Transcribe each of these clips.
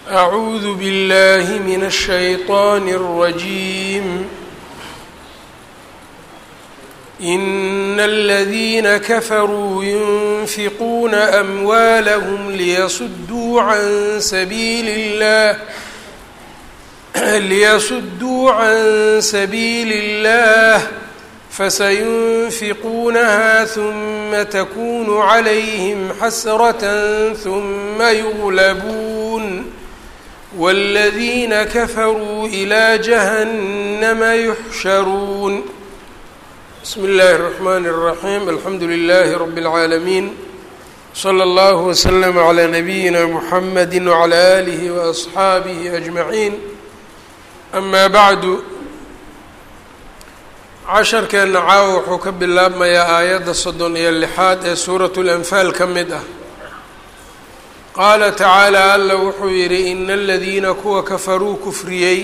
أعوذ بالله من الشيطان الرجيم إن الذين كفروا ينفقون أموالهم ليصدوا عن سبيل الله ليصدوا عن سبيل الله فسينفقونها ثم تكون عليهم حسرة ثم يغلبون والذين كفروا إلى جهنم يحشرون بسم الله الرحمن الرحيم الحمد لله رب العالمين صلى الله وسلم على نبينا محمد وعلى آله وأصحaabihi أجمعين أما bعd casharkeenna caawa wuxuu ka bilaabmayaa aayadda soddon iyo lixaad ee suuraة الأنfaal ka mid ah qaala tacaalى alla wuxuu yidhi ina aladiina kuwa kafaruu kufriyey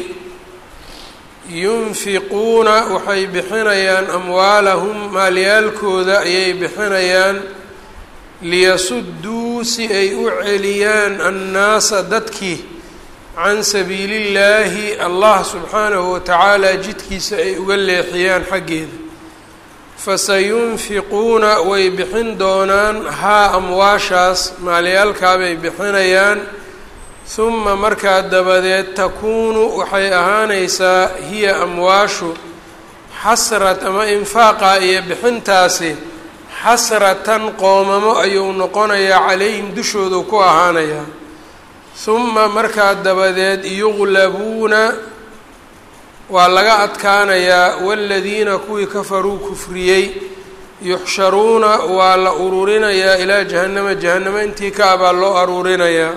yunfiquuna waxay bixinayaan amwaalahum maalyaalkooda ayay bixinayaan liyasudduu si ay u celiyaan annaasa dadkii can sabiili illaahi allah subxaanahu watacaala jidkiisa ay uga leexiyaan xaggeeda fasayunfiquuna way bixin doonaan haa amwaashaas maalyaalkaabay bixinayaan huma markaa dabadeed takuunu waxay ahaanaysaa hiya amwaashu xasrat ama infaaqa iyo bixintaasi xasratan qoomamo ayuu noqonayaa calayhim dushoodu ku ahaanayaa huma markaa dabadeed yuqlabuuna waa laga adkaanayaa waaladiina kuwii kafaruu kufriyey yuxsharuuna waa la ururinayaa ilaa jahannama jahannamo intii ka abaa loo aruurinayaa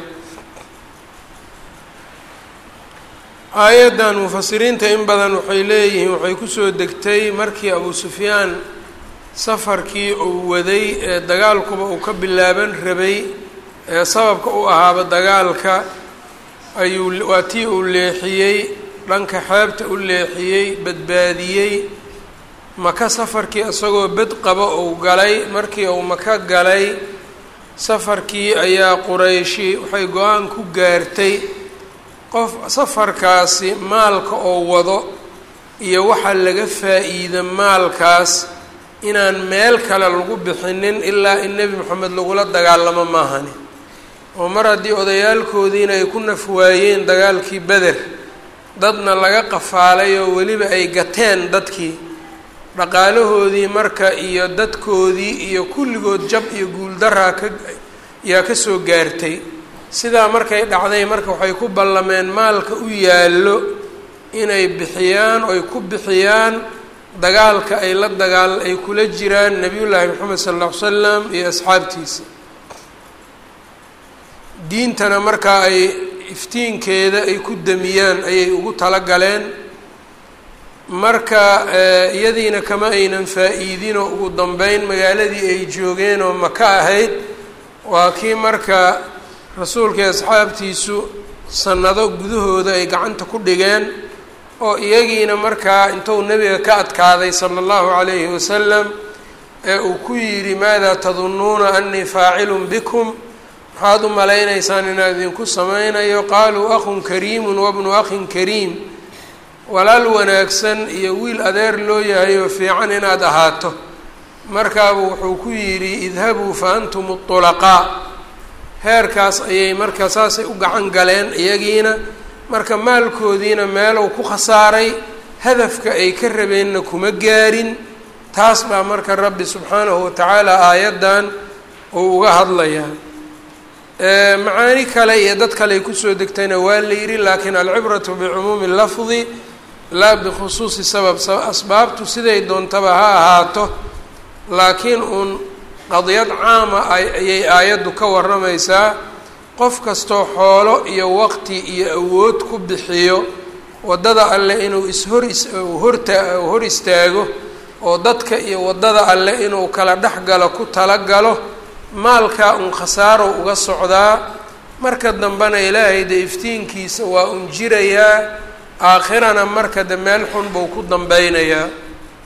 aayaddan mufasiriinta in badan waxay leeyihiin waxay kusoo degtay markii abu sufyaan safarkii uu waday ee dagaalkuba uu ka bilaaban rabay ee sababka u ahaaba dagaalka ayuu waa tii uu leexiyey dhanka xeebta u leexiyey badbaadiyey maka safarkii isagoo bed qaba uu galay markii uu maka galay safarkii ayaa qurayshi waxay go-aan ku gaartay qof safarkaasi maalka oo wado iyo waxaa laga faa-iida maalkaas inaan meel kale lagu bixinin ilaa in nebi moxamed lagula dagaalamo maahani oo mar haddii odayaalkoodiina ay ku naf waayeen dagaalkii beder dadna laga qafaalay oo weliba ay gateen dadkii dhaqaalahoodii marka iyo dadkoodii iyo kulligood jab iyo guuldaraa ka yaa ka soo gaartay sidaa markay dhacday marka waxay ku ballameen maalka u yaallo inay bixiyaan oy ku bixiyaan dagaalka ay la dagaal ay kula jiraan nebiyullaahi moxamed sal alla ly slam iyo asxaabtiisa diintana markaa ay iftiinkeeda ay ku damiyaan ayay ugu talagaleen marka iyadiina kama aynan faa-iidinoo ugu dambeyn magaaladii ay joogeen oo maka ahayd waa kii marka rasuulkai asxaabtiisu sannado gudahooda ay gacanta ku dhigeen oo iyagiina markaa intuu nebiga ka adkaaday sala allahu calayhi wasalam ee uu ku yidhi maadaa tadunnuuna annii faacilun bikum maxaad u malaynaysaan inaan idinku samaynayo qaaluu akhun kariimun wabnu akhin kariim walaal wanaagsan iyo wiil adeer loo yahay oo fiican inaad ahaato markaabuu wuxuu ku yidhi idhabuu fa antum ulaqaa heerkaas ayay marka saasay u gacan galeen iyagiina marka maalkoodiina meelow ku khasaaray hadafka ay ka rabeenna kuma gaarin taas baa marka rabbi subxaanahu watacaala aayaddan uu uga hadlayaa macaani kale iyo dad kale ay kusoo degtayna waa la yidhi laakiin alcibratu bicumuumi lafdi laa bikhusuusi sabab asbaabtu siday doontaba ha ahaato laakiin uun qadiyad caama ayay aayaddu ka warramaysaa qof kastoo xoolo iyo waqti iyo awood ku bixiyo waddada alle inuu ishor horta hor istaago oo dadka iyo waddada alle inuu kala dhex galo ku talagalo maalkaa un khasaaro uga socdaa marka dambena ilaahay de iftiinkiisa waa un jirayaa aakhirana marka de meel xun buu ku dambeynayaa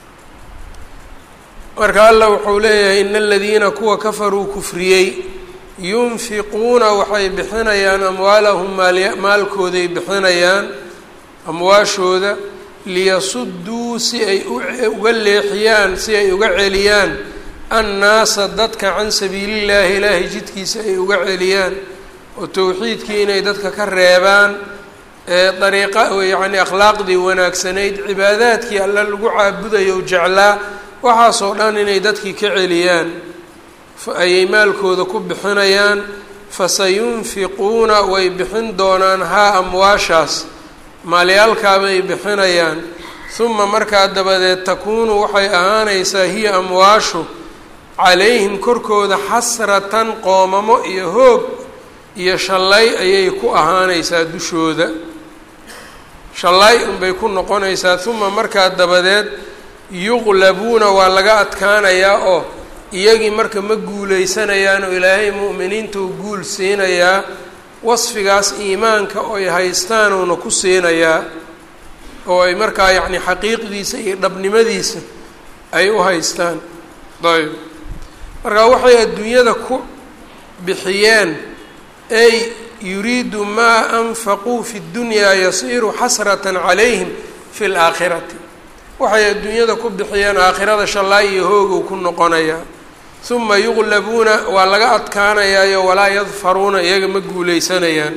marka allah wuxuu leeyahay ina aladiina kuwa kafaruu kufriyey yunfiquuna waxay bixinayaan amwaalahum maalkooday bixinayaan amwaashooda liyasudduu si ay uga leexiyaan si ay uga celiyaan annaasa dadka can sabiilillaahi ilaahay jidkiisa ay uga celiyaan oo towxiidkii inay dadka ka reebaan dariiqa yacni akhlaaqdii wanaagsanayd cibaadaadkii alla lagu caabudayo jeclaa waxaasoo dhan inay dadkii ka celiyaan ayay maalkooda ku bixinayaan fasayunfiquuna way bixin doonaan haa amwaashaas maalyaalkaabay bixinayaan uma markaa dabadeed takuunu waxay ahaanaysaa hiya amwaashu calayhim korkooda xasratan qoomamo iyo hoog iyo shallay ayay ku ahaanaysaa dushooda shallay unbay ku noqonaysaa uma markaa dabadeed yuqlabuuna waa laga adkaanayaa oo iyagii marka ma guuleysanayaan oo ilaahay mu'miniinta uu guul siinayaa wasfigaas iimaanka oy haystaanuuna ku siinayaa oo ay markaa yacni xaqiiqdiisa iyo dhabnimadiisa ay u haystaan ayb marka waxay adduunyada ku bixiyeen ay yuriidu maa anfaquu fi ddunyaa yasiiru xasratan calayhim fi laakhirati waxay adduunyada ku bixiyeen aakhirada shallaay iyo hoogow ku noqonayaa uma yuqlabuuna waa laga adkaanayaayo walaa yadfaruuna iyaga ma guuleysanayaan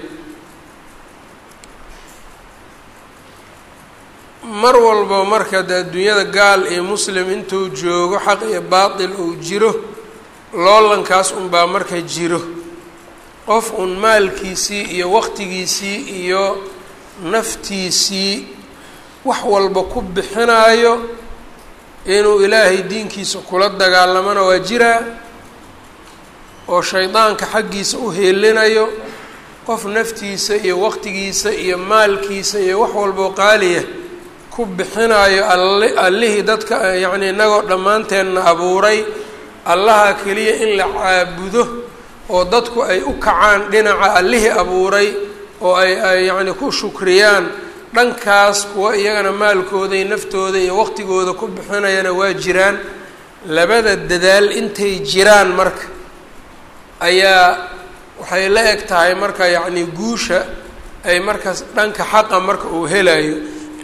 mar walba marka de adduunyada gaal iyo muslim intuu joogo xaq iyo baatil uu jiro loolankaas unbaa marka jiro qof uun maalkiisii iyo waqtigiisii iyo naftiisii wax walba ku bixinaayo inuu ilaahay diinkiisa kula dagaalamana waa jiraa oo shaydaanka xaggiisa u heelinayo qof naftiisa iyo waqtigiisa iyo maalkiisa iyo wax walboo qaaliya ku bixinaayo all allihii dadka yacni innagoo dhammaanteenna abuuray allaha keliya in la caabudo oo dadku ay u kacaan dhinaca allihii abuuray oo ay ay yacni ku shukriyaan dhankaas kuwa iyagana maalkooda iyo naftooda iyo waqtigooda ku bixinayana waa jiraan labada dadaal intay jiraan marka ayaa waxay la eg tahay marka yacni guusha ay markaas dhanka xaqa marka uu helayo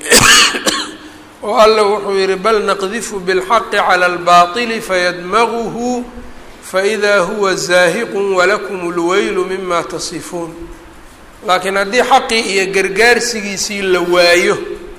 oo alla wuxuu yihi bal naqdifu bilxaqi cala albaطili fayadmaguhu faidaa huwa zaahiqu walakum اlweylu mima tasifuun laakiin haddii xaqii iyo gargaarsigiisii la waayo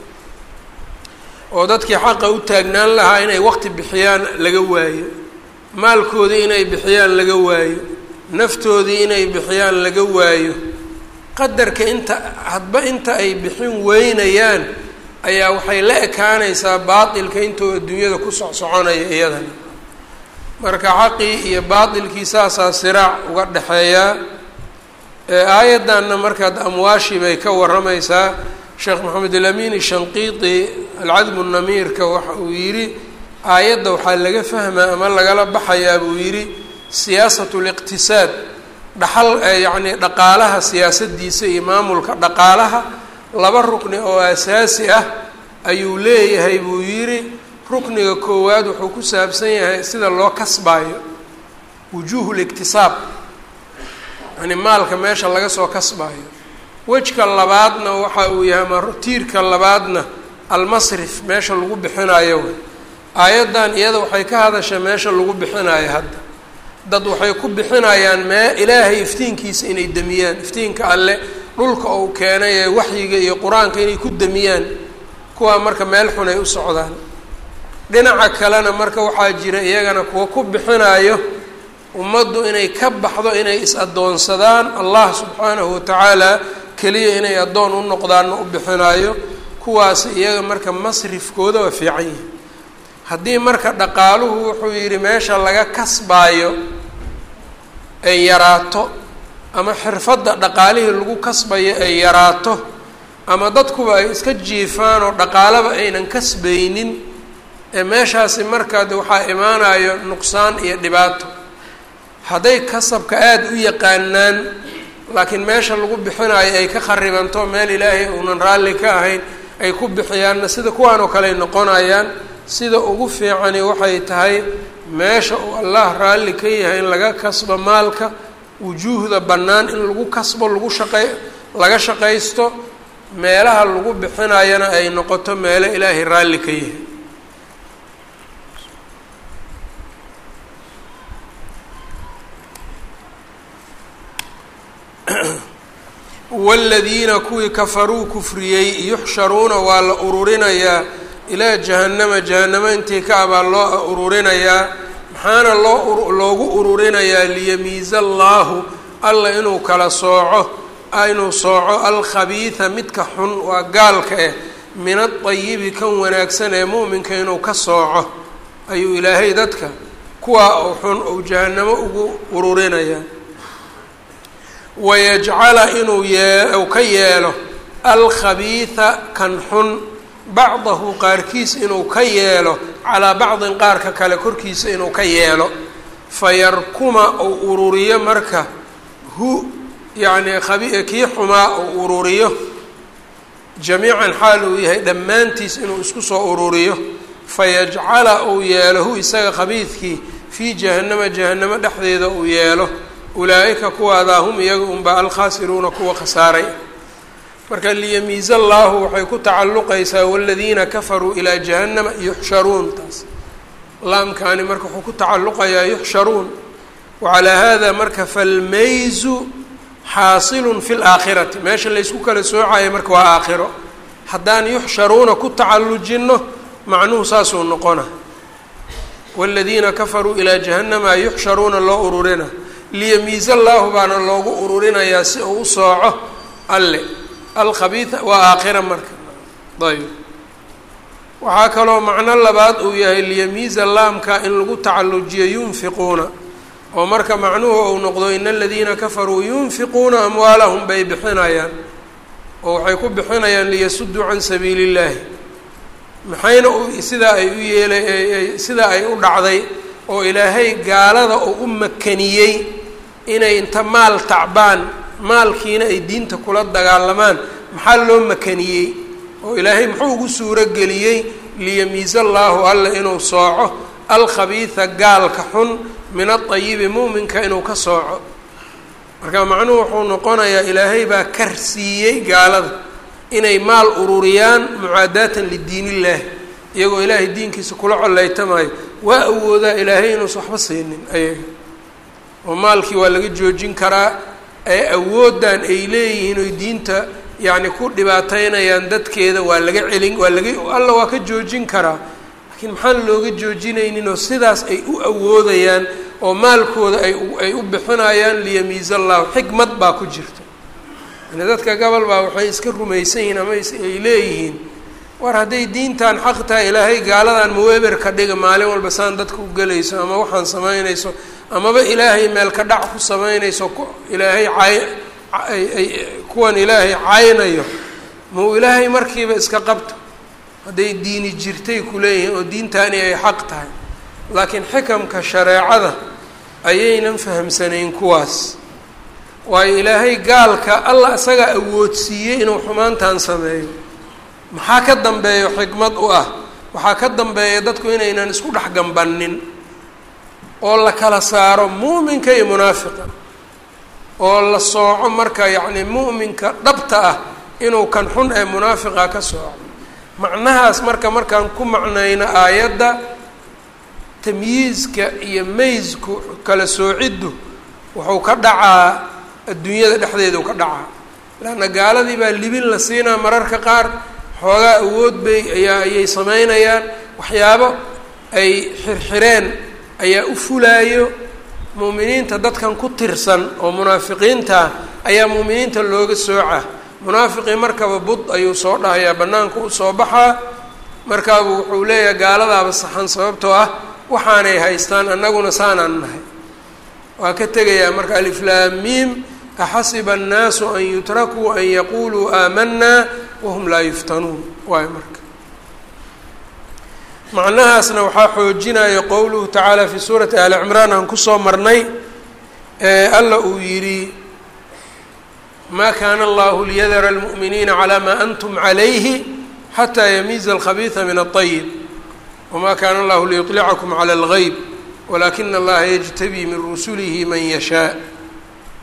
oo dadkii xaqa u taagnaan lahaa inay waqti bixiyaan laga waayo maalkoodii inay bixiyaan laga waayo naftoodii inay bixiyaan laga waayo qadarka inta hadba inta ay bixin weynayaan ayaa waxay la ekaanaysaa baatilka intuu adduunyada ku socsoconaya iyadana marka xaqii iyo baatilkii saasaa siraac uga dhexeeyaa aayaddanna markaad amwaashii bay ka warramaysaa sheekh maxamed alamin shanqiiti alcadmu namiirka waxa uu yidhi aayadda waxaa laga fahmaa ama lagala baxayaa buu yidhi siyaasat liqtisaad dhaxal yacni dhaqaalaha siyaasadiisa iyo maamulka dhaqaalaha laba rukni oo asaasi ah ayuu leeyahay buu yidhi rukniga koowaad wuxuu ku saabsan yahay sida loo kasbaayo wujuuhu liktisaab yani maalka meesha laga soo kasbaayo wejka labaadna waxa uu yahay ama tiirka labaadna almasrif meesha lagu bixinayo way aayaddan iyada waxay ka hadashay meesha lagu bixinayo hadda dad waxay ku bixinayaan mee ilaahay iftiinkiisa inay demiyaan iftiinka alle dhulka uu keenay ee waxyiga iyo qur-aanka inay ku demiyaan kuwaa marka meel xun ay u socdaan dhinaca kalena marka waxaa jira iyagana kuwa ku bixinayo ummaddu inay ka baxdo inay is-addoonsadaan allah subxaanahu watacaala keliya inay addoon u noqdaanna u bixinaayo kuwaasi iyaga marka masrifkooda waa fiican yihi haddii marka dhaqaaluhu wuxuu yidhi meesha laga kasbaayo ay yaraato ama xirfadda dhaqaalihii lagu kasbayo ay yaraato ama dadkuba ay iska jiifaan oo dhaqaalaba aynan kasbaynin ee meeshaasi markaad waxaa imaanayo nuqsaan iyo dhibaato hadday kasabka aada u yaqaanaan laakiin meesha lagu bixinayo ay ka kharibanto meel ilaahay uunan raalli ka ahayn ay ku bixiyaanna sida kuwaan oo kale ay noqonayaan sida ugu fiicani waxay tahay meesha uu allah raalli ka yahay in laga kasbo maalka wujuuhda bannaan in lagu kasbo lagu shaqey laga shaqaysto meelaha lagu bixinayana ay noqoto meelo ilaahay raalli ka yahay waaladiina kuwii kafaruu kufriyey yuxsharuuna waa la ururinayaa ilaa jahannama jahannamo intii ka abaa loo ururinayaa maxaana loo loogu ururinayaa liyamiiza allaahu alla inuu kala sooco inuu sooco alkhabiida midka xun waa gaalka eh min adayibi kan wanaagsan ee mu'minka inuu ka sooco ayuu ilaahay dadka kuwaa u xun ou jahannamo ugu ururinayaa wayajcala inuu yee ka yeelo alkhabiida kan xun bacdahu qaarkiis inuu ka yeelo calaa bacdin qaarka kale korkiisa inuu ka yeelo fayarkuma uu ururiyo marka hu yacnii khabi kii xumaa uu ururiyo jamiican xaal uu yahay dhammaantiis inuu isku soo ururiyo fayajcala uu yeelo hu isaga khabiidkii fii jahannama jahannamo dhexdeeda uu yeelo ulaa-ika kuwaadaa hum iyaga unba alkhaasiruuna kuwa khasaaray marka liyamiiza allaahu waxay ku tacalluqaysaa waladiina kafaruu ilaa jahannama yuxsharuun taas laamkaani marka wuxuu ku tacalluqayaa yuxsharuun wacalaa hada marka falmayzu xaasilun fi laakhirati meesha laysku kala soocayo marka waa aakhiro haddaan yuxsharuuna ku tacallujinno macnuhu saasuu noqona waladiina kafaruu ilaa jahannama yuxsharuuna loo ururina liyamiiza allaahu baana loogu ururinayaa si uu u sooco alle alkhabiida waa aakhira marka ayb waxaa kaloo macno labaad uu yahay liyamiiza laamka in lagu tacallujiyo yunfiquuna oo marka macnuhu uu noqdo ina aladiina kafaruu yunfiquuna amwaalahum bay bixinayaan oo waxay ku bixinayaan liyasuduu can sabiili illaahi maxayna sidaa ay u yeela sidaa ay u dhacday oo ilaahay gaalada oo u makaniyey inay inta maal tacbaan maalkiina ay diinta kula dagaalamaan maxaa loo makaniyey oo ilaahay muxuu ugu suuro geliyey liyamiiza allaahu alla inuu sooco alkhabiida gaalka xun min adayibi muuminka inuu ka sooco marka macnuhu wuxuu noqonayaa ilaahay baa kar siiyey gaalada inay maal ururiyaan mucaadaatan lidiin illaahi iyagoo ilaahay diinkiisa kula coleytamaayo waa awoodaa ilaahay inuusan waxba siinin ayaga oo maalkii waa laga joojin karaa ee awooddan ay leeyihiin oy diinta yacni ku dhibaateynayaan dadkeeda waa laga celin waa laga alla waa ka joojin karaa laakiin maxaan looga joojinaynin oo sidaas ay u awoodayaan oo maalkooda ay ay u bixinayaan liyamiiza allahu xikmad baa ku jirta yani dadka gobol baa waxay iska rumaysan yihiin ama ay leeyihiin war hadday diintan xaq tahay ilaahay gaaladan maweber ka dhiga maalin walba saan dadka u gelayso ama waxaan samaynayso amaba ilaahay meel ka dhac ku samaynayso ilaahay cay ay kuwan ilaahay caynayo mau ilaahay markiiba iska qabto hadday diini jirtay ku leeyihiin oo diintaani ay xaq tahay laakiin xikamka shareecada ayaynan fahamsanayn kuwaas waayo ilaahay gaalka allah isagaa awoodsiiyey inuu xumaantan sameeyo maxaa ka dambeeyo xikmad u ah waxaa ka dambeeya dadku inaynan isku dhex gambannin oo la kala saaro muuminka iyo munaafiqa oo la sooco marka yacni mu'minka dhabta ah inuu kan xun ee munaafiqa ka sooco macnahaas marka markaan ku macnayno aayadda tamyiizka iyo maysku kala soociddu wuxuu ka dhacaa adduunyada dhexdeedau ka dhacaa leanna gaaladii baa libin la siinaa mararka qaar xoogaa awood bay ayaa ayay samaynayaan waxyaabo ay xirxireen ayaa u fulaayo mu'miniinta dadkan ku tirsan oo munaafiqiinta ayaa mu'miniinta looga sooca munaafiqii markaba bud ayuu soo dhahayaa bannaanka u soo baxaa markaabu wuxuu leeyahay gaaladaaba saxan sababtoo ah waxaanay haystaan annaguna saanaan nahay waa ka tegayaa marka aliflaamiim axasiba annaasu an yutrakuu an yaquuluu aamanaa wahum laa yuftanuun waayo marka macnahaasna waxaa xoojinaya qowluhu tacaala fii suurati ali cimraan aan kusoo marnay ee alla uu yidhi ma kaana allahu liyadara almu'miniina calaa maa antum calayhi xataa yamiiza alkhabiida min aلطayib wma kaana allahu liyuطlicakum cala اlgeyb walakina allaha yajtabii min rusulihi man yashaa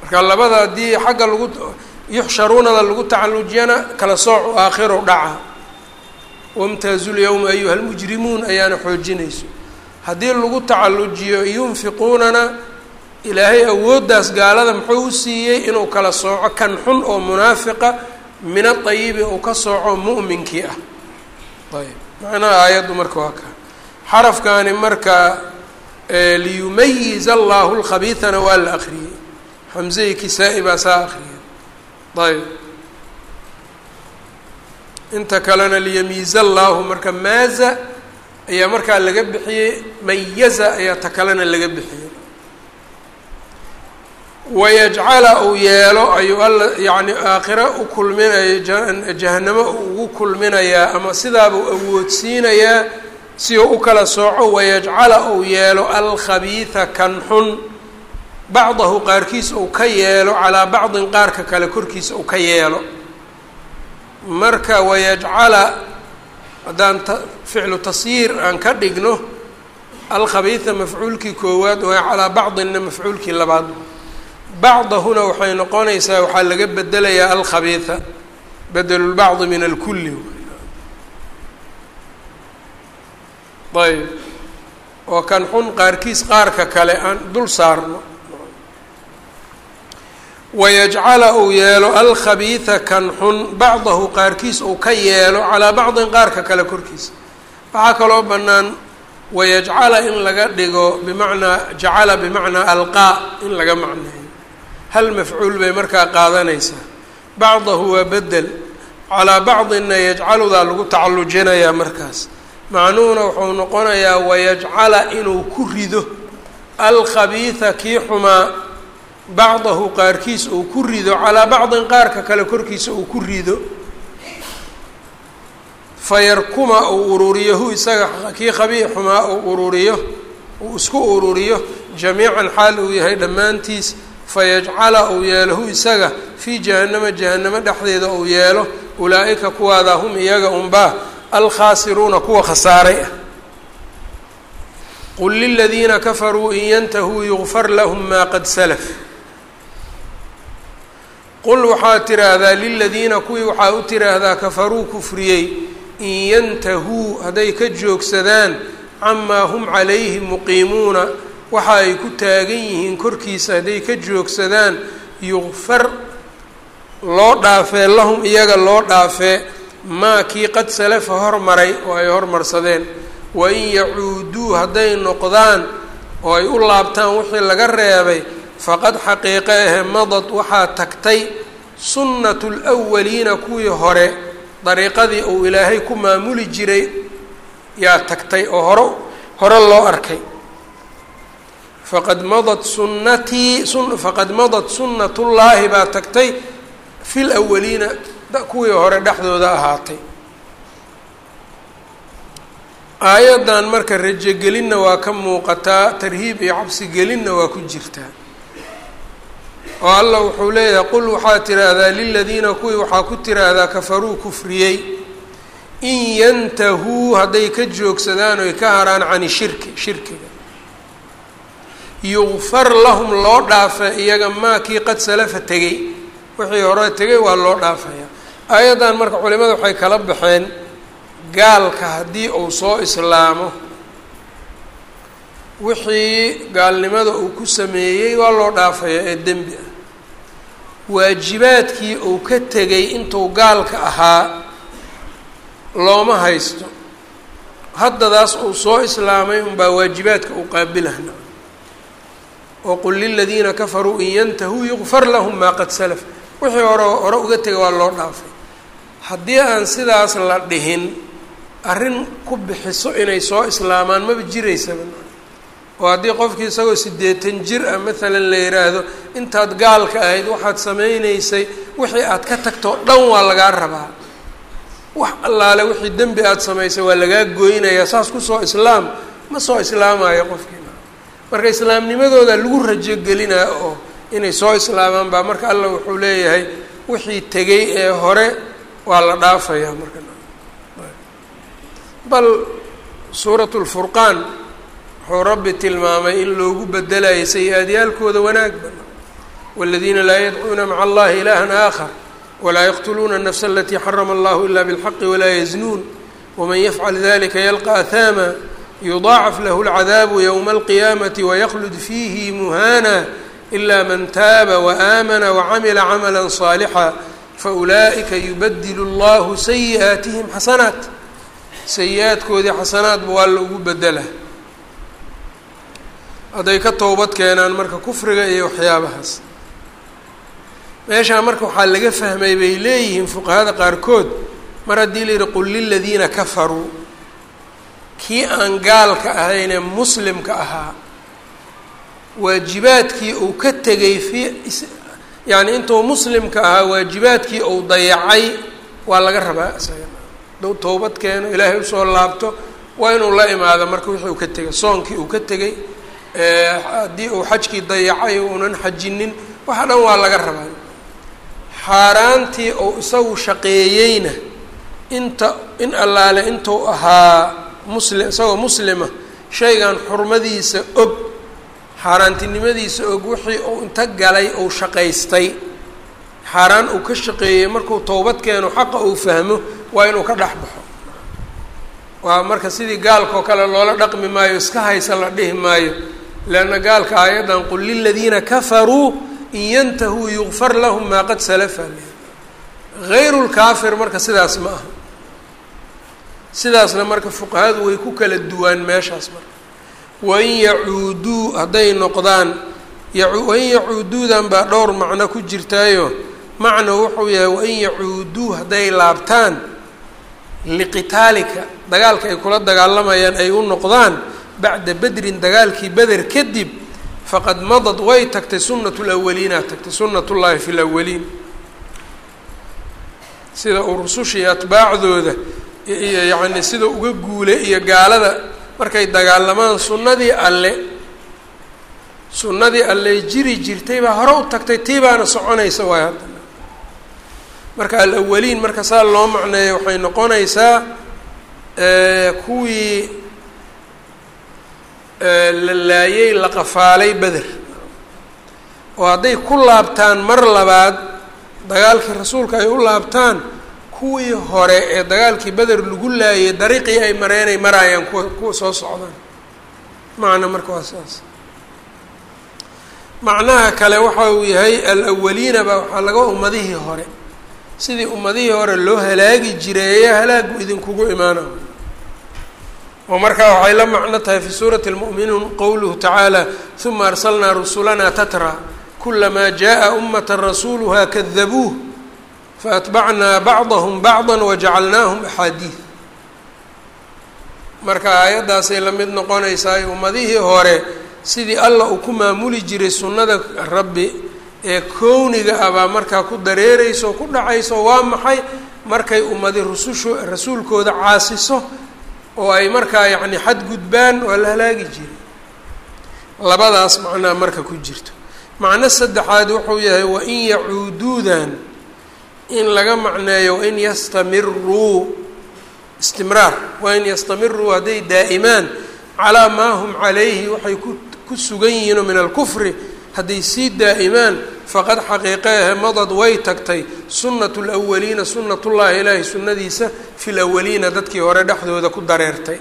marka labada haddii xagga lagu yuxsharuunada lagu tacalujiyana kala soocu aakhiru dhaca wamtaazu lyawma ayuha lmujrimuun ayaana xoojinayso haddii lagu tacalujiyo yunfiquunana ilaahay awooddaas gaalada muxuu u siiyey inuu kala sooco kan xun oo munaafiqa min aayibi uu ka sooco mu'minkii ah ayb macnaha aayaddu marka waa kaa xarafkaani marka liyumayiz allahu lkhabiidana waa la akriyey xamzei kisaa-i baa saa akriyay ayb inta kalena liyamiiza allaahu marka maaza ayaa markaa laga bixiyey mayaza ayaa ta kalena laga bixiyey wayajcala uu yeelo ayuu alla yacni aakhira u kulminayo jahanamo ugu kulminayaa ama sidaabuu awoodsiinayaa si uu u kala sooco wayajcala uu yeelo alkhabiida kan xun bacdahu qaarkiis uu ka yeelo calaa bacdin qaarka kale korkiisa uu ka yeelo marka wayajcala haddaan ficlu tasyiir aan ka dhigno alkhabiida mafcuulkii koowaad waa calaa bacdinna mafcuulkii labaad bacdahuna waxay noqonaysaa waxaa laga bedelayaa alkhabiida bedelulbacdi min alkulli ayb oo kan xun qaarkiis qaarka kale aan dul saarno wayajcala uu yeelo alkhabiida kan xun bacdahu qaarkiis uu ka yeelo calaa bacdin qaarka kale korkiisa waxaa kaloo bannaan wayajcala in laga dhigo bimacnaa jacala bimacnaa alqaa in laga macneeyo hal mafcuul bay markaa qaadanaysaa bacdahu waa bedel calaa bacdinna yajcaludaa lagu tacallujinayaa markaas macnuhuna wuxuu noqonayaa wayajcala inuu ku rido alkhabiida kii xumaa bacdahu qaarkiis uu ku rido calaa bacdin qaarka kale korkiisa uu ku rido fayarkuma uu ururiyo hu isaga kii khabii xumaa uu ururiyo uu isku ururiyo jamiican xaal uu yahay dhammaantiis fayajcala uu yeelo hu isaga fii jahannama jahannamo dhexdeeda uu yeelo ulaa-ika kuwaada hum iyaga unbaa alkhaasiruuna kuwa khasaaray ah qul liladiina kafaruu in yantahuu yugfar lahum maa qad salaf qul waxaad tiraahdaa liladiina kuwii waxaa u tiraahdaa kafaruu kufriyey in yantahuu hadday ka joogsadaan camaa hum calayhi muqiimuuna waxa ay ku taagan yihiin korkiisa hadday ka joogsadaan yugfar loo dhaafee lahum iyaga loo dhaafee maa kii qad salafa hormaray oo ay hormarsadeen wain yacuuduu hadday noqdaan oo ay u laabtaan wixii laga reebay faqad xaqiiqe ahe madad waxaa tagtay sunnatu lwaliina kuwii hore dariiqadii uu ilaahay ku maamuli jiray yaa tagtay oo hore hore loo arkay faqad madad sunnatii faqad madad sunnatullaahi baa tagtay fi lwaliina kuwii hore dhexdooda ahaatay aayaddan marka rajogelinna waa ka muuqataa tarhiib iyo cabsigelinna waa ku jirtaa oo allah wuxuu leeyahay qul waxaad tiraahdaa liladiina kuwii waxaa ku tiraahdaa kafaruu kufriyey in yantahuu hadday ka joogsadaan oy ka haraan cani shirki shirkiga yugfar lahum loo dhaafa iyaga maa kii qad salafa tegey wixii hore tegay waa loo dhaafaya aayaddan marka culimada waxay kala baxeen gaalka haddii uu soo islaamo wixii gaalnimada uu ku sameeyey waa loo dhaafaya ee dembi ah waajibaadkii uu ka tegay intuu gaalka ahaa looma haysto haddadaas uu soo islaamay unbaa waajibaadka uu qaabilahna oo qul liladiina kafaruu in yantahuu yugfar lahum maa qad salaf wixii hore hore uga tegay waa loo dhaafay haddii aan sidaas la dhihin arrin ku bixiso inay soo islaamaan maba jiraysaba oo haddii qofkii isagoo siddeetan jir ah maalan la yidhaahdo intaad gaalka ahayd waxaad samaynaysay wixii aad ka tagtoo dhan waa lagaa rabaa wax allaale wixii dembi aada samaysay waa lagaa goynayaa saas kusoo islaam ma soo islaamayo qofkiina marka islaamnimadooda lagu rajogelinaa oo inay soo islaamaan baa marka allah wuxuu leeyahay wixii tegay ee hore waa la dhaafayaa marka bal suurat lfurqaan wuxuu rabbi tilmaamay in loogu bedelayo sayi-aadyaalkooda wanaag bana wاladiina laa yadcuuna maca allahi ilaha aakhar walaa yaqtuluuna الnafsa alatii xarama allahu ila bاlxaqi walaa yaznuun wman yafcal dalika yalqa ahaama yudaacaf lahu اlcadaabu ywma alqiyaamati waykhlud fiihi muhana ila man taaba waamana wacamila camala صaalixa faulaa'ika yubadilu اllahu sayi'aatihim xasanaat sayi-aadkoodii xasanaadba waa la ugu bedela hadday ka towbad keenaan marka kufriga iyo waxyaabahaas meeshaa marka waxaa laga fahmay bay leeyihiin fuqahada qaarkood mar haddii la yidhi qul liladiina kafaruu kii aan gaalka ahaynee muslimka ahaa waajibaadkii uu ka tegay fi yacni intuu muslimka ahaa waajibaadkii uu dayacay waa laga rabaa isaga hadduu towbad keeno ilaahay usoo laabto waa inuu la imaado marka wixii uu ka tegay soonkii uu ka tegay haddii uu xajkii dayacay uunan xajinin waxa dhan waa laga rabaa xaaraantii uu isagu shaqeeyeyna inta in allaale intuu ahaa muslim isagoo muslima shaygan xurmadiisa og xaaraantinimadiisa og wixii uu inta galay uu shaqaystay xaaraan uu ka shaqeeyey markuu towbad keeno xaqa uu fahmo waa inuu ka dhex baxo waa marka sidii gaalkaoo kale loola dhaqmi maayo iska haysa la dhihi maayo leanna gaalka aayaddan qul liladiina kafaruu in yantahuu yugfar lahum maa qad salafa hayru lkaafir marka sidaas ma aha sidaasna marka fuqahadu way ku kala duwaan meeshaas marka wain yacuuduu hadday noqdaan wain yacuuduudan baa dhowr macno ku jirtaayo macno wuxuu yahay wain yacuuduu hadday laabtaan liqitaalika dagaalka ay kula dagaalamayaan ay u noqdaan bacda bedrin dagaalkii beder kadib faqad madad way tagtay sunat lawaliina tagtay sunat ullaahi fi lawaliin sida uu rusushii atbaacdooda iyo yacni sida uga guulay iyo gaalada markay dagaalamaan sunnadii alle sunnadii alle jiri jirtay baa hore u tagtay tii baana soconaysa waay haddana marka alawaliin marka saa loo macneeyo waxay noqonaysaa kuwii la laayey la qafaalay beder oo hadday ku laabtaan mar labaad dagaalkii rasuulka ay u laabtaan kuwii hore ee dagaalkii beder lagu laayay dariiqii ay mareenay maraayaan kuwa kuwa soo socdaan macna marka waa saas macnaha kale waxa uu yahay alawaliina baa waxaa laga ummadihii hore sidii ummadihii hore loo halaagi jiray ayaa halaagu idinkugu imaana oo markaa waxay la macno tahay fi suurati اlmu'minuun qowluhu tacaala uma arsalnaa rusulana tatra kulamaa jaءa umata rasuuluha kadabuuh faatbacnaa bacdahm bacda wajacalnaahum axaadiid marka aayaddaasay la mid noqonaysaa ummadihii hore sidii allah uu ku maamuli jiray sunnada rabbi ee kowniga ah baa markaa ku dareereyso ku dhacayso waa maxay markay ummadi rusushu rasuulkooda caasiso oo ay markaa yacni xadgudbaan waa la halaagi jiray labadaas macnaa marka ku jirto macno saddexaad wuxuu yahay wain yacuuduudan in laga macneeyo wain yastamiruu istimraar wain yastamiruu hadday daa'imaan calaa maa hum calayhi waxay ku ku sugan yihiinoo min alkufri hadday sii daa'imaan faqad xaqiiqeehe madad way tagtay sunnatu lwaliina sunnatullaahi ilaahi sunnadiisa fi lawaliina dadkii hore dhexdooda ku dareertay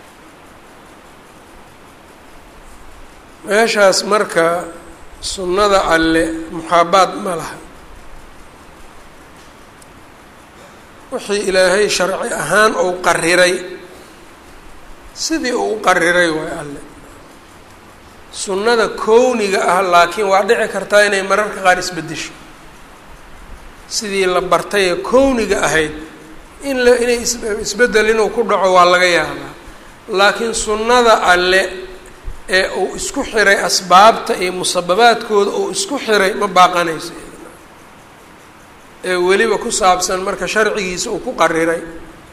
meeshaas marka sunnada alle muxaabaad ma laha wixii ilaahay sharci ahaan uu qariray sidii uu u qariray waay alle sunnada kowniga ah laakiin waa dhici kartaa inay mararka qaar isbeddesho sidii la bartay ee kowniga ahayd in la inay is isbeddel inuu ku dhaco waa laga yaabaa laakiin sunnada alle ee uu isku xiray asbaabta iyo musababaadkooda uu isku xiray ma baaqanayso ee weliba ku saabsan marka sharcigiisa uu ku qariray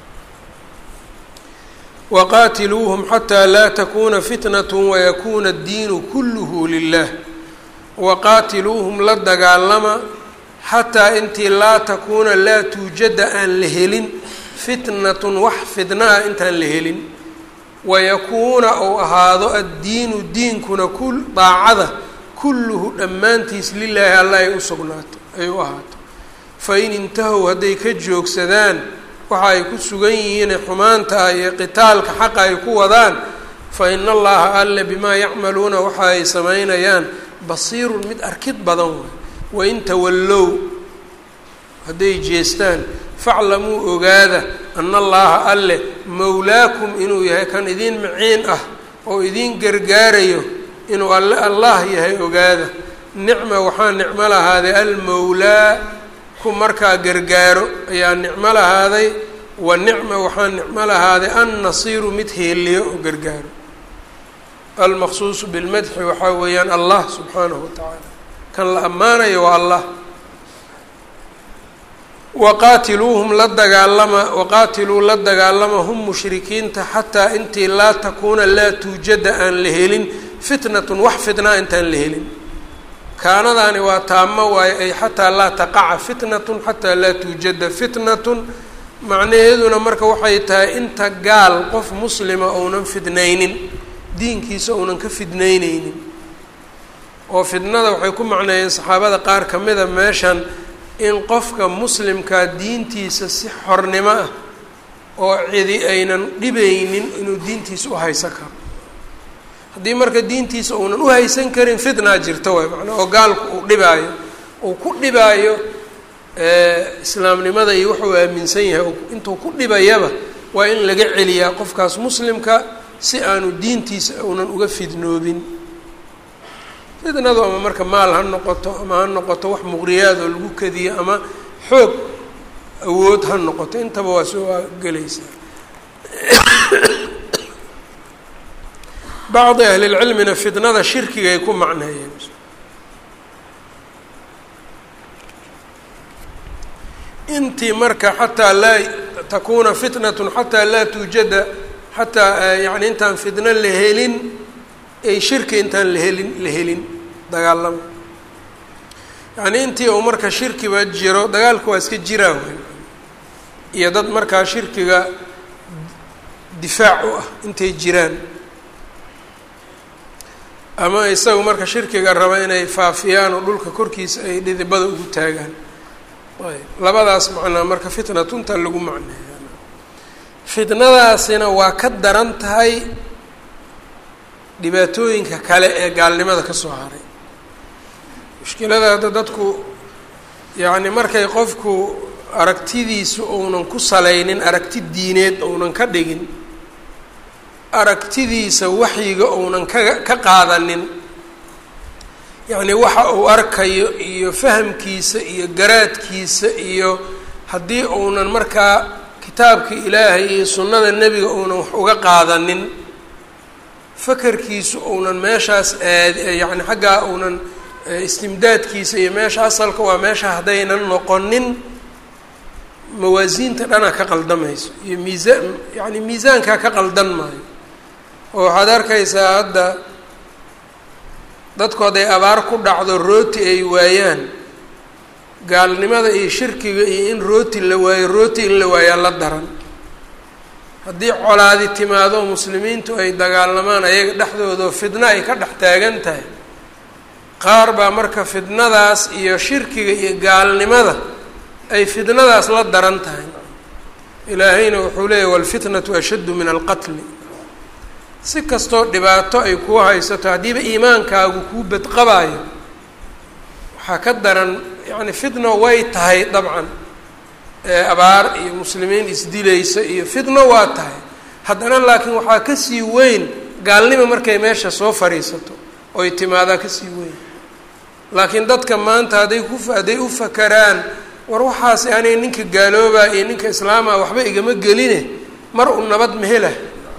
waqaatiluuhum xataa laa takuuna fitnat wayakuuna addiinu kulluhu lilah waqaatiluuhum la dagaalama xataa intii laa takuuna laa tuujada aan la helin fitnatun wax fidnaha intaan la helin wayakuuna uu ahaado addiinu diinkuna ku daacada kulluhu dhammaantiis lilaahi alla ay u sugnaato ay u ahaato fain intahow hadday ka joogsadaan waxa ay ku sugan yihiin xumaanta ah iyo qitaalka xaqa ay ku wadaan fa ina allaha alle bimaa yacmaluuna waxa ay samaynayaan basiirun mid arkid badan way wain tawallow hadday jeestaan faclamuu ogaada ana allaha alle mowlaakum inuu yahay kan idiin maciin ah oo idiin gargaarayo inuu alle allah yahay ogaada nicma waxaa nicmo lahaaday almowlaa ku markaa gargaaro ayaa nicmo lahaaday wa nicma waxaa nicmo lahaaday annasiiru mid heeliyo oo gargaaro almaqsuusu bilmadxi waxaa weeyaan allah subxaanahu wa tacaala kan la ammaanayo waa allah waqaatiluuhum la dagaalama waqaatiluu la dagaalama hum mushrikiinta xataa intii laa takuuna laa tuujada aan la helin fitnatun wax fitnaa intaan la helin kaanadaani waa taamo waayo ay xataa laa taqaca fitnatun xataa laa tuujada fitnatun macnaheeduna marka waxay tahay inta gaal qof muslima ounan fidnaynin diinkiisa ounan ka fidnayneynin oo fitnada waxay ku macneeyeen saxaabada qaar ka mida meeshan in qofka muslimkaa diintiisa si xornimo ah oo cidi aynan dhibaynin inuu diintiisa u haysan karo haddii marka diintiisa uunan u haysan karin fitnaa jirta waay macnaa oo gaalku uu dhibaayo uu ku dhibaayo islaamnimada iyo wuxuu aaminsan yahay intuu ku dhibayaba waa in laga celiyaa qofkaas muslimka si aanu diintiisa uunan uga fidnoobin fitnadu ama marka maal ha noqoto ama ha noqoto wax muqriyaad oo lagu kadiyo ama xoog awood ha noqoto intaba waa soo gelaysaa bacdi ahlilcilmina fitnada shirkigay ku macneeyeen intii marka xataa laa takuuna fitnatun xataa laa tuujada xataa yani intaan fitno la helin ay shirki intaan la helin la helin dagaalama yacnii intii uu marka shirkiba jiro dagaalka waa iska jiraa wey iyo dad markaa shirkiga difaac u ah intay jiraan ama isagu marka shirkiga raba inay faafiyaan oo dhulka korkiisa ay dhidibada ugu taagaan ayb labadaas macnaa marka fitnatunta lagu macneeya fitnadaasina waa ka daran tahay dhibaatooyinka kale ee gaalnimada ka soo haray mushkilada hadda dadku yacni markay qofku aragtidiisu uunan ku salaynin aragti diineed uunan ka dhigin aragtidiisa waxyiga uunan ka ka qaadanin yacni waxa uu arkayo iyo fahamkiisa iyo garaadkiisa iyo haddii uunan markaa kitaabka ilaahay iyo sunnada nebiga uunan wax uga qaadanin fakarkiisu uunan meeshaas aad yacni xaggaa uunan istimdaadkiisa iyo meesha asalka waa meesha haddaynan noqonin mawaasiinta dhanaa ka qaldamayso iyo miisaan yacni miisaankaa ka qaldan maayo oo waxaad arkaysaa hadda dadku hadday abaar ku dhacdo rooti ay waayaan gaalnimada iyo shirkiga iyo in rooti la waayo rooti in la waayaa la daran haddii colaadi timaado muslimiintu ay dagaalamaan ayaga dhexdoodao fidno ay ka dhex taagan tahay qaar baa marka fidnadaas iyo shirkiga iyo gaalnimada ay fidnadaas la daran tahay ilaahayna wuxuu leeyahy walfitnatu ashaddu min alqatli si kastoo dhibaato ay kuu haysato haddiiba iimaankaagu kuu badqabaayo waxaa ka daran yacni fitno way tahay dabcan abaar iyo muslimiin isdilaysa iyo fitno waa tahay haddana laakiin waxaa kasii weyn gaalnimo markay meesha soo fadhiisato oy timaadaa kasii weyn laakiin dadka maanta hadday ku hadday u fakaraan war waxaasi anay ninka gaaloobaa iyo ninka islaama waxba igama geline mar u nabad mehela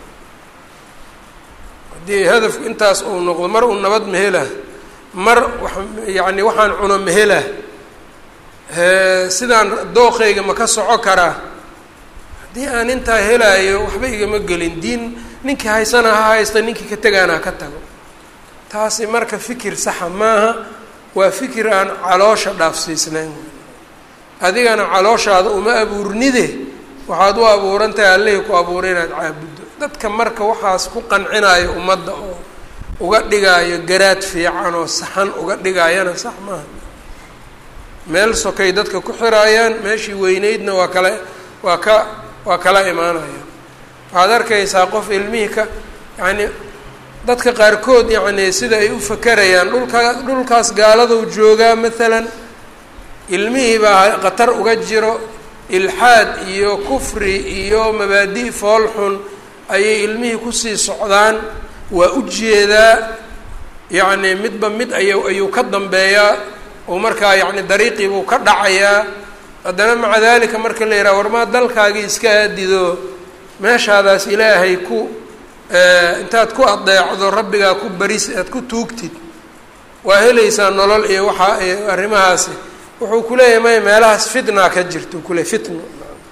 haddii hadafku intaas uu noqdo mar uu nabad mehela mar wa yacni waxaan cuno mehela sidaan dooqayga ma ka soco karaa haddii aan intaa helaayo waxba igama gelin diin ninkii haysana ha haysta ninkii ka tegaana ha ka tago taasi marka fikir saxa maaha waa fikir aan caloosha dhaafsiisnayn adigana calooshaada uma abuurnide waxaad u abuuran tahay allihii ku abuuray inaad caabuddo dadka marka waxaas ku qancinayo ummadda oo uga dhigaayo garaad fiican oo saxan uga dhigaayana sax maaha meel sokay dadka ku xiraayaan meeshii weyneydna waa kala waa ka waa kala imaanayaan waxaad arkaysaa qof ilmihii ka yacni dadka qaarkood yacni sida ay u fakerayaan dhulka dhulkaas gaaladuu joogaa maalan ilmihii baa khatar uga jiro ilxaad iyo kufri iyo mabaadi' fool xun ayay ilmihii kusii socdaan waa u jeedaa yacni midba mid ay ayuu ka dambeeyaa oo markaa yacni dariiqiibuu ka dhacayaa haddana maca dalika marka la yidhaha warmaa dalkaagii iska aadido meeshaadaas ilaahay ku intaad ku adeecdo rabbigaa ku baris aad ku tuugtid waa helaysaa nolol iyo waxaa arrimahaasi wuxuu kuleeyahay maya meelahaas fitnaa ka jirta u kuleey fitno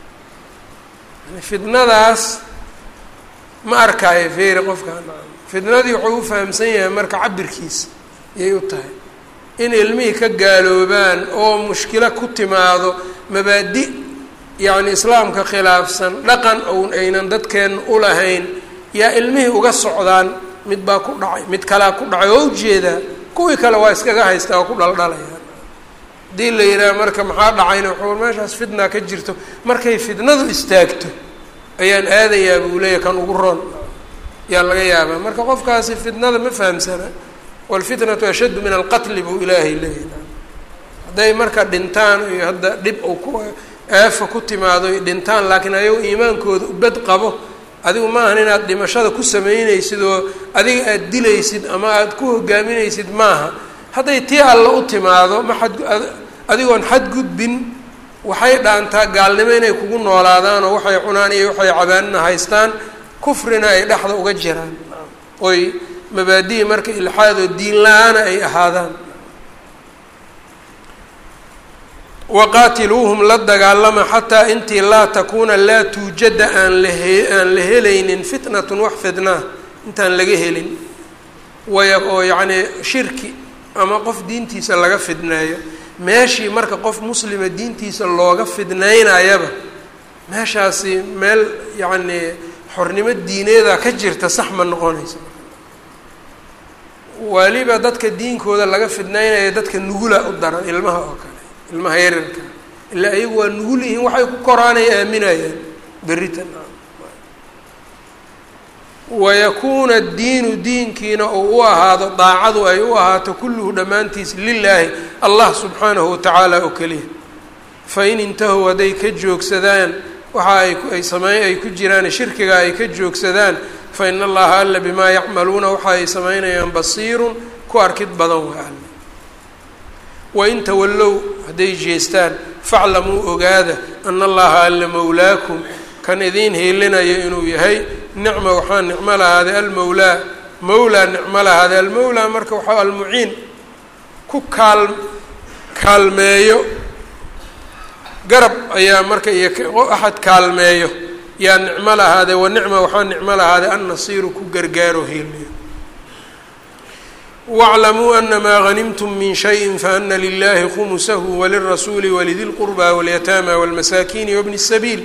fitnadaas ma arkaayo feeri qofkaan fitnadii wuxuu u fahamsan yahay marka cabirkiisa ayay u tahay in ilmihii ka gaaloobaan oo mushkilo ku timaado mabaadi yacni islaamka khilaafsan dhaqan own aynan dadkeenna u lahayn yaa ilmihii uga socdaan mid baa ku dhacay mid kalea ku dhacay oo ujeedaa kuwii kale waa iskaga haystaa oo ku dhaldhalayaan haddii la yidhaha marka maxaa dhacayna wuxuu meeshaas fitna ka jirto markay fitnadu istaagto ayaan aadayaa buu leeyahy kan ugu roon yaa laga yaabaa marka qofkaasi fitnada ma fahamsana waalfitnatu ashaddu min alqatli buu ilaahay leeyahy hadday marka dhintaan iyo hadda dhib uu ku aafa ku timaado ay dhintaan laakiin ayago iimaankooda ubad qabo adigu maahan inaad dhimashada ku samaynaysid oo adiga aada dilaysid ama aada ku hogaaminaysid maaha hadday tii alla u timaado ma xad adigoon xadgudbin waxay dhaantaa gaalnimo inay kugu noolaadaan oo waxay cunaan iyo waxay cabaanina haystaan kufrina ay dhexda uga jiraan oy mabaadihi marka ilxaad oo diin la-aana ay ahaadaan waqaatiluuhum la dagaalama xataa intii laa takuuna laa tuujada aan lahe aan la helaynin fitnatun wax fitnaa intaan laga helin waya oo yacnii shirki ama qof diintiisa laga fidneeyo meeshii marka qof muslima diintiisa looga fidnaynayaba meeshaasi meel yacnii xornimo diineeda ka jirta sax ma noqonaysa waliba dadka diinkooda laga fidnaynaya dadka nugula u daran ilmaha oo kale ilmaha yaryarka ilaa ayagu waa nugul yihiin waxay ku koraanay aaminayaan beritan wayakuuna diinu diinkiina uu u ahaado daacadu ay u ahaato kulluhu dhammaantiis lilaahi allah subxaanahu watacaala oo keliya fain intahow hadday ka joogsadaan waxa ay ay samey ay ku jiraan shirkiga ay ka joogsadaan fa ina allaha alla bimaa yacmaluuna waxa ay samaynayaan basiirun ku arkid badan waa alle wain tawallow hadday jeestaan faclamuu ogaada ana allaha alla mowlaakum kan idiin hiilinayo inuu yahay nicma waxaa nicmo lahaaday almowlaa mowlaa nicmo lahaaday almowlaa marka waxaa almuciin ku kaal kaalmeeyo garab ayaa marka iyo axad kaalmeeyo yaa nicmo lahaaday wa nicma waxaa nicmo lahaaday annasiiru ku gargaaro hiiliyo wاclamuu anamaa hanimtum min shayin faana lilahi khumusahu walirasuuli walidi lqurba walyataama walmasaakiini wabni الsabiil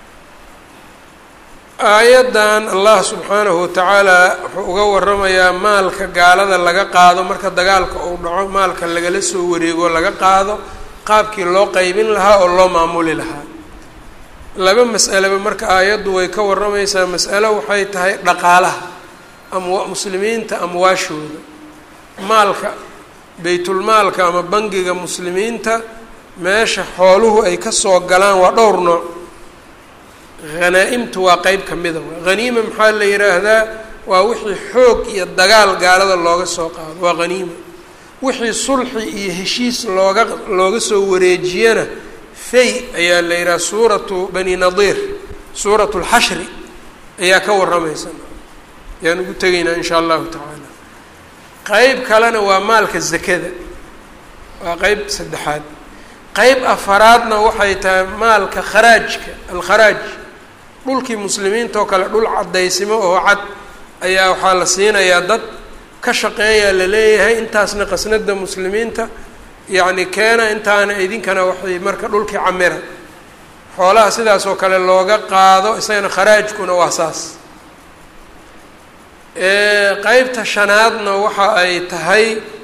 aayaddan allah subxaanahu watacaala wuxuu uga waramayaa maalka gaalada laga qaado marka dagaalka uu dhaco maalka lagala soo wareego laga qaado qaabkii loo qeybin lahaa oo loo maamuli lahaa laba mas'aleba marka aayaddu way ka waramaysaa mas'alo waxay tahay dhaqaalaha amwa muslimiinta amwaashooda maalka baytulmaalka ama bangiga muslimiinta meesha xooluhu ay kasoo galaan waa dhowr nooc hanaa-imtu waa qeyb ka mida haniima maxaa la yidhaahdaa waa wixii xoog iyo dagaal gaalada looga soo qaado waa haniima wixii sulxi iyo heshiis looga looga soo wareejiyana fay ayaa la yidhaha suuratu bani nadiir suuratu lxashri ayaa ka waramaysa ayaan ugu tegaynaa in shaa allahu tacaala qeyb kalena waa maalka zakada waa qeyb saddexaad qeyb afaraadna waxay tahay maalka kharaajka alkharaaj dhulkii muslimiinta oo kale dhul cadaysimo oo cad ayaa waxaa la siinayaa dad ka shaqeeyaa la leeyahay intaasna qasnada muslimiinta yacni keena intaana idinkana waxay marka dhulkii camira xoolaha sidaas oo kale looga qaado isagana kharaajkuna waa saas qeybta shanaadna waxa ay tahay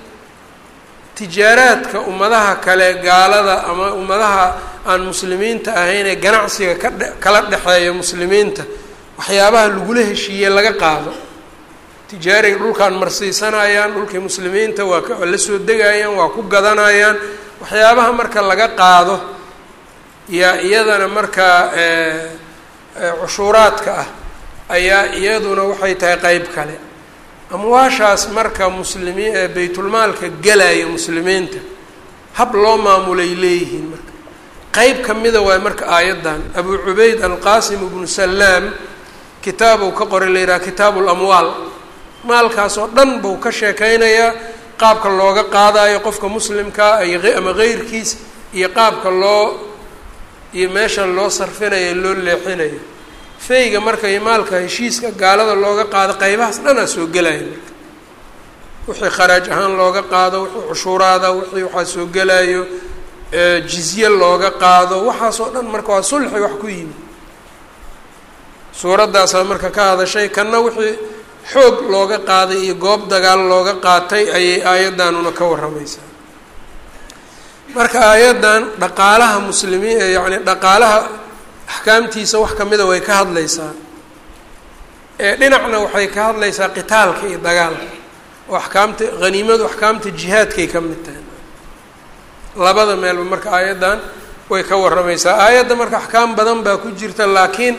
tijaaraadka ummadaha kale gaalada ama ummadaha aan muslimiinta ahayn ee ganacsiga ka dhe kala dhexeeya muslimiinta waxyaabaha lagula heshiiye laga qaado tijaarig dhulkaan marsiisanayaan dhulkii muslimiinta waa ka la soo degayaan waa ku gadanayaan waxyaabaha marka laga qaado yaa iyadana markaa cushuuraadka ah ayaa iyaduna waxay tahay qeyb kale amwaashaas marka muslimiin baytulmaalka gelaya muslimiinta hab loo maamulay leeyihiin marka qeyb ka mida waay marka aayaddan abu cubayd alqaasim ibnu salaam kitaabuu ka qoray la yidhaha kitaabu lamwaal maalkaas oo dhan buu ka sheekeynayaa qaabka looga qaadayo qofka muslimkaa ama keyrkiis iyo qaabka loo iyo meesha loo sarfinayo loo leexinayo feyga marka iyo maalka heshiiska gaalada looga qaado qeybahaas dhanaa soo gelaya marka wixii kharaaj ahaan looga qaado wixii cushuuraada wixii waxaa soo gelayo jizye looga qaado waxaasoo dhan marka waa sulxi wax ku yimi suuraddaasaa marka ka hadashay kanna wixii xoog looga qaaday iyo goob dagaal looga qaatay ayay aayaddanuna ka warramaysaa marka aayaddan dhaqaalaha muslimiin yacni dhaqaalaha axkaamtiisa wax kamida way ka hadlaysaa ee dhinacna waxay ka hadlaysaa qitaalka iyo dagaalka oo axkaamta haniimadu axkaamta jihaadkay ka mid tahay labada meelba marka aayaddan way ka warramaysaa aayadda marka axkaam badan baa ku jirta laakiin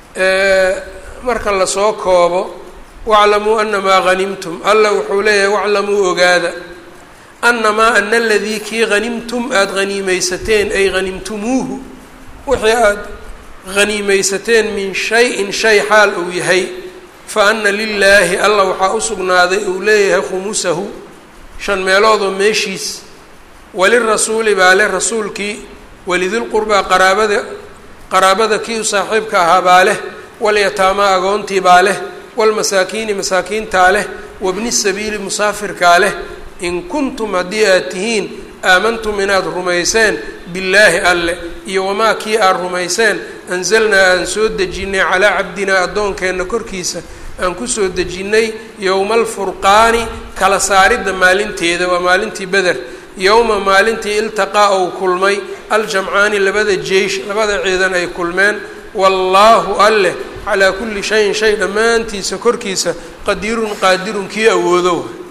marka lasoo koobo waclamuu anamaa hanimtum alla wuxuu leeyahay waclamuu ogaada anamaa ana aladii kii hanimtum aada haniimeysateen ay hanimtumuuhu wixii aada haniimeysateen min shay-in shay xaal uu yahay fa ana lilaahi alla waxaa u sugnaaday uu leeyahay khumusahu shan meeloodoo meeshiis walirasuuli baa leh rasuulkii walidilqurbaa qaraabada qaraabada kii u saaxiibka ahaa baa leh walyataamaa agoontii baa leh walmasaakiini masaakiintaa leh wabni sabiili musaafirkaa leh in kuntum haddii aad tihiin aamantum inaad rumayseen billaahi alle iyo wamaa kii aad rumayseen anzalnaa aan soo dejinnay calaa cabdinaa addoonkeenna korkiisa aan kusoo dejinnay yowma alfurqaani kala saaridda maalinteeda waa maalintii beder yowma maalintii iltaqaa ou kulmay aljamcaani labada jeish labada ciidan ay kulmeen wallaahu alleh calaa kulli shayin shay dhammaantiisa korkiisa qadiirun qaadirun kii awoodo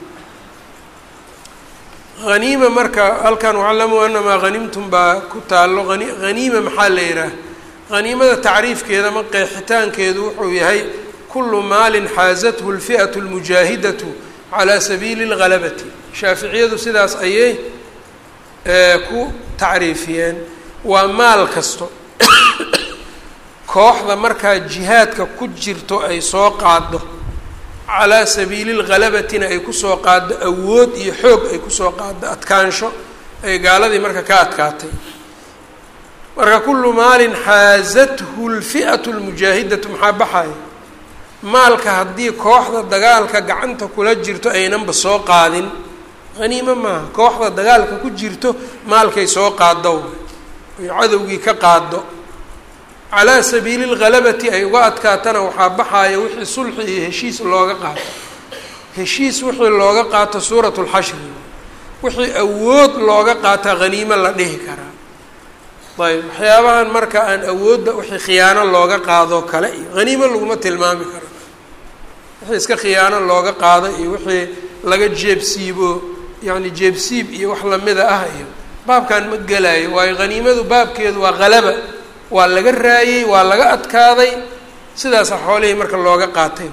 haniima marka halkan waclamuu anamaa hanimtum baa ku taallo ani haniima maxaa la yidhaah haniimada tacriifkeeda ma qeexitaankeedu wuxuu yahay kullu maalin xaasathu lfi'atu lmujaahidatu calaa sabiili اlgalabati shaaficiyadu sidaas ayay ku tacriifiyeen waa maal kasto kooxda markaa jihaadka ku jirto ay soo qaado calaa sabiili lghalabatina ay kusoo qaado awood iyo xoog ay kusoo qaado adkaansho ay gaaladii marka ka adkaatay marka kullu maalin xaasathu lfi'atu lmujaahidatu maxaa baxaya maalka haddii kooxda dagaalka gacanta kula jirto aynanba soo qaadin haniimo maaha kooxda dagaalka ku jirto maalkay soo qaado ay cadowgii ka qaado calaa sabiili lghalabati ay uga adkaatana waxaa baxaaya wixii sulxi iyo heshiis looga qaato heshiis wixii looga qaato suurat lxashri wixii awood looga qaataa haniimo la dhihi karaa ayb waxyaabahan marka aan awoodda wixii khiyaano looga qaadoo kale iyo haniimo laguma tilmaami karo wixii iska khiyaano looga qaado iyo wixii laga jeebsiibo yacni jeebsiib iyo wax lamida ah iyo baabkan ma gelaayo waayo haniimadu baabkeedu waa halaba waa laga raayey waa laga adkaaday sidaasa xoolihii marka looga qaatay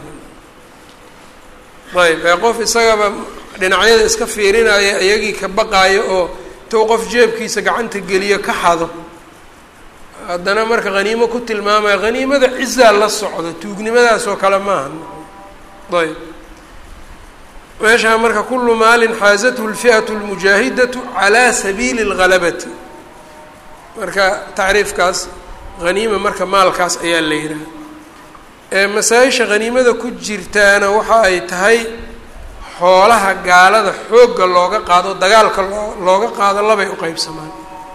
ayb ee qof isagaba dhinacyada iska fiirinaya iyagii ka baqaayo oo intuu qof jeebkiisa gacanta geliyo ka xado haddana marka haniimo ku tilmaamaya haniimada cizaa la socdo tuugnimadaas oo kale maaha ayb meeshaa marka kullu maalin xaasathu lfi'atu lmujaahidatu calaa sabiili اlghalabati marka tacriifkaas haniima marka maalkaas ayaa la yidhaha masaa-isha haniimada ku jirtaana waxa ay tahay xoolaha gaalada xoogga looga qaado dagaalka loo looga qaado labay u qeybsamaan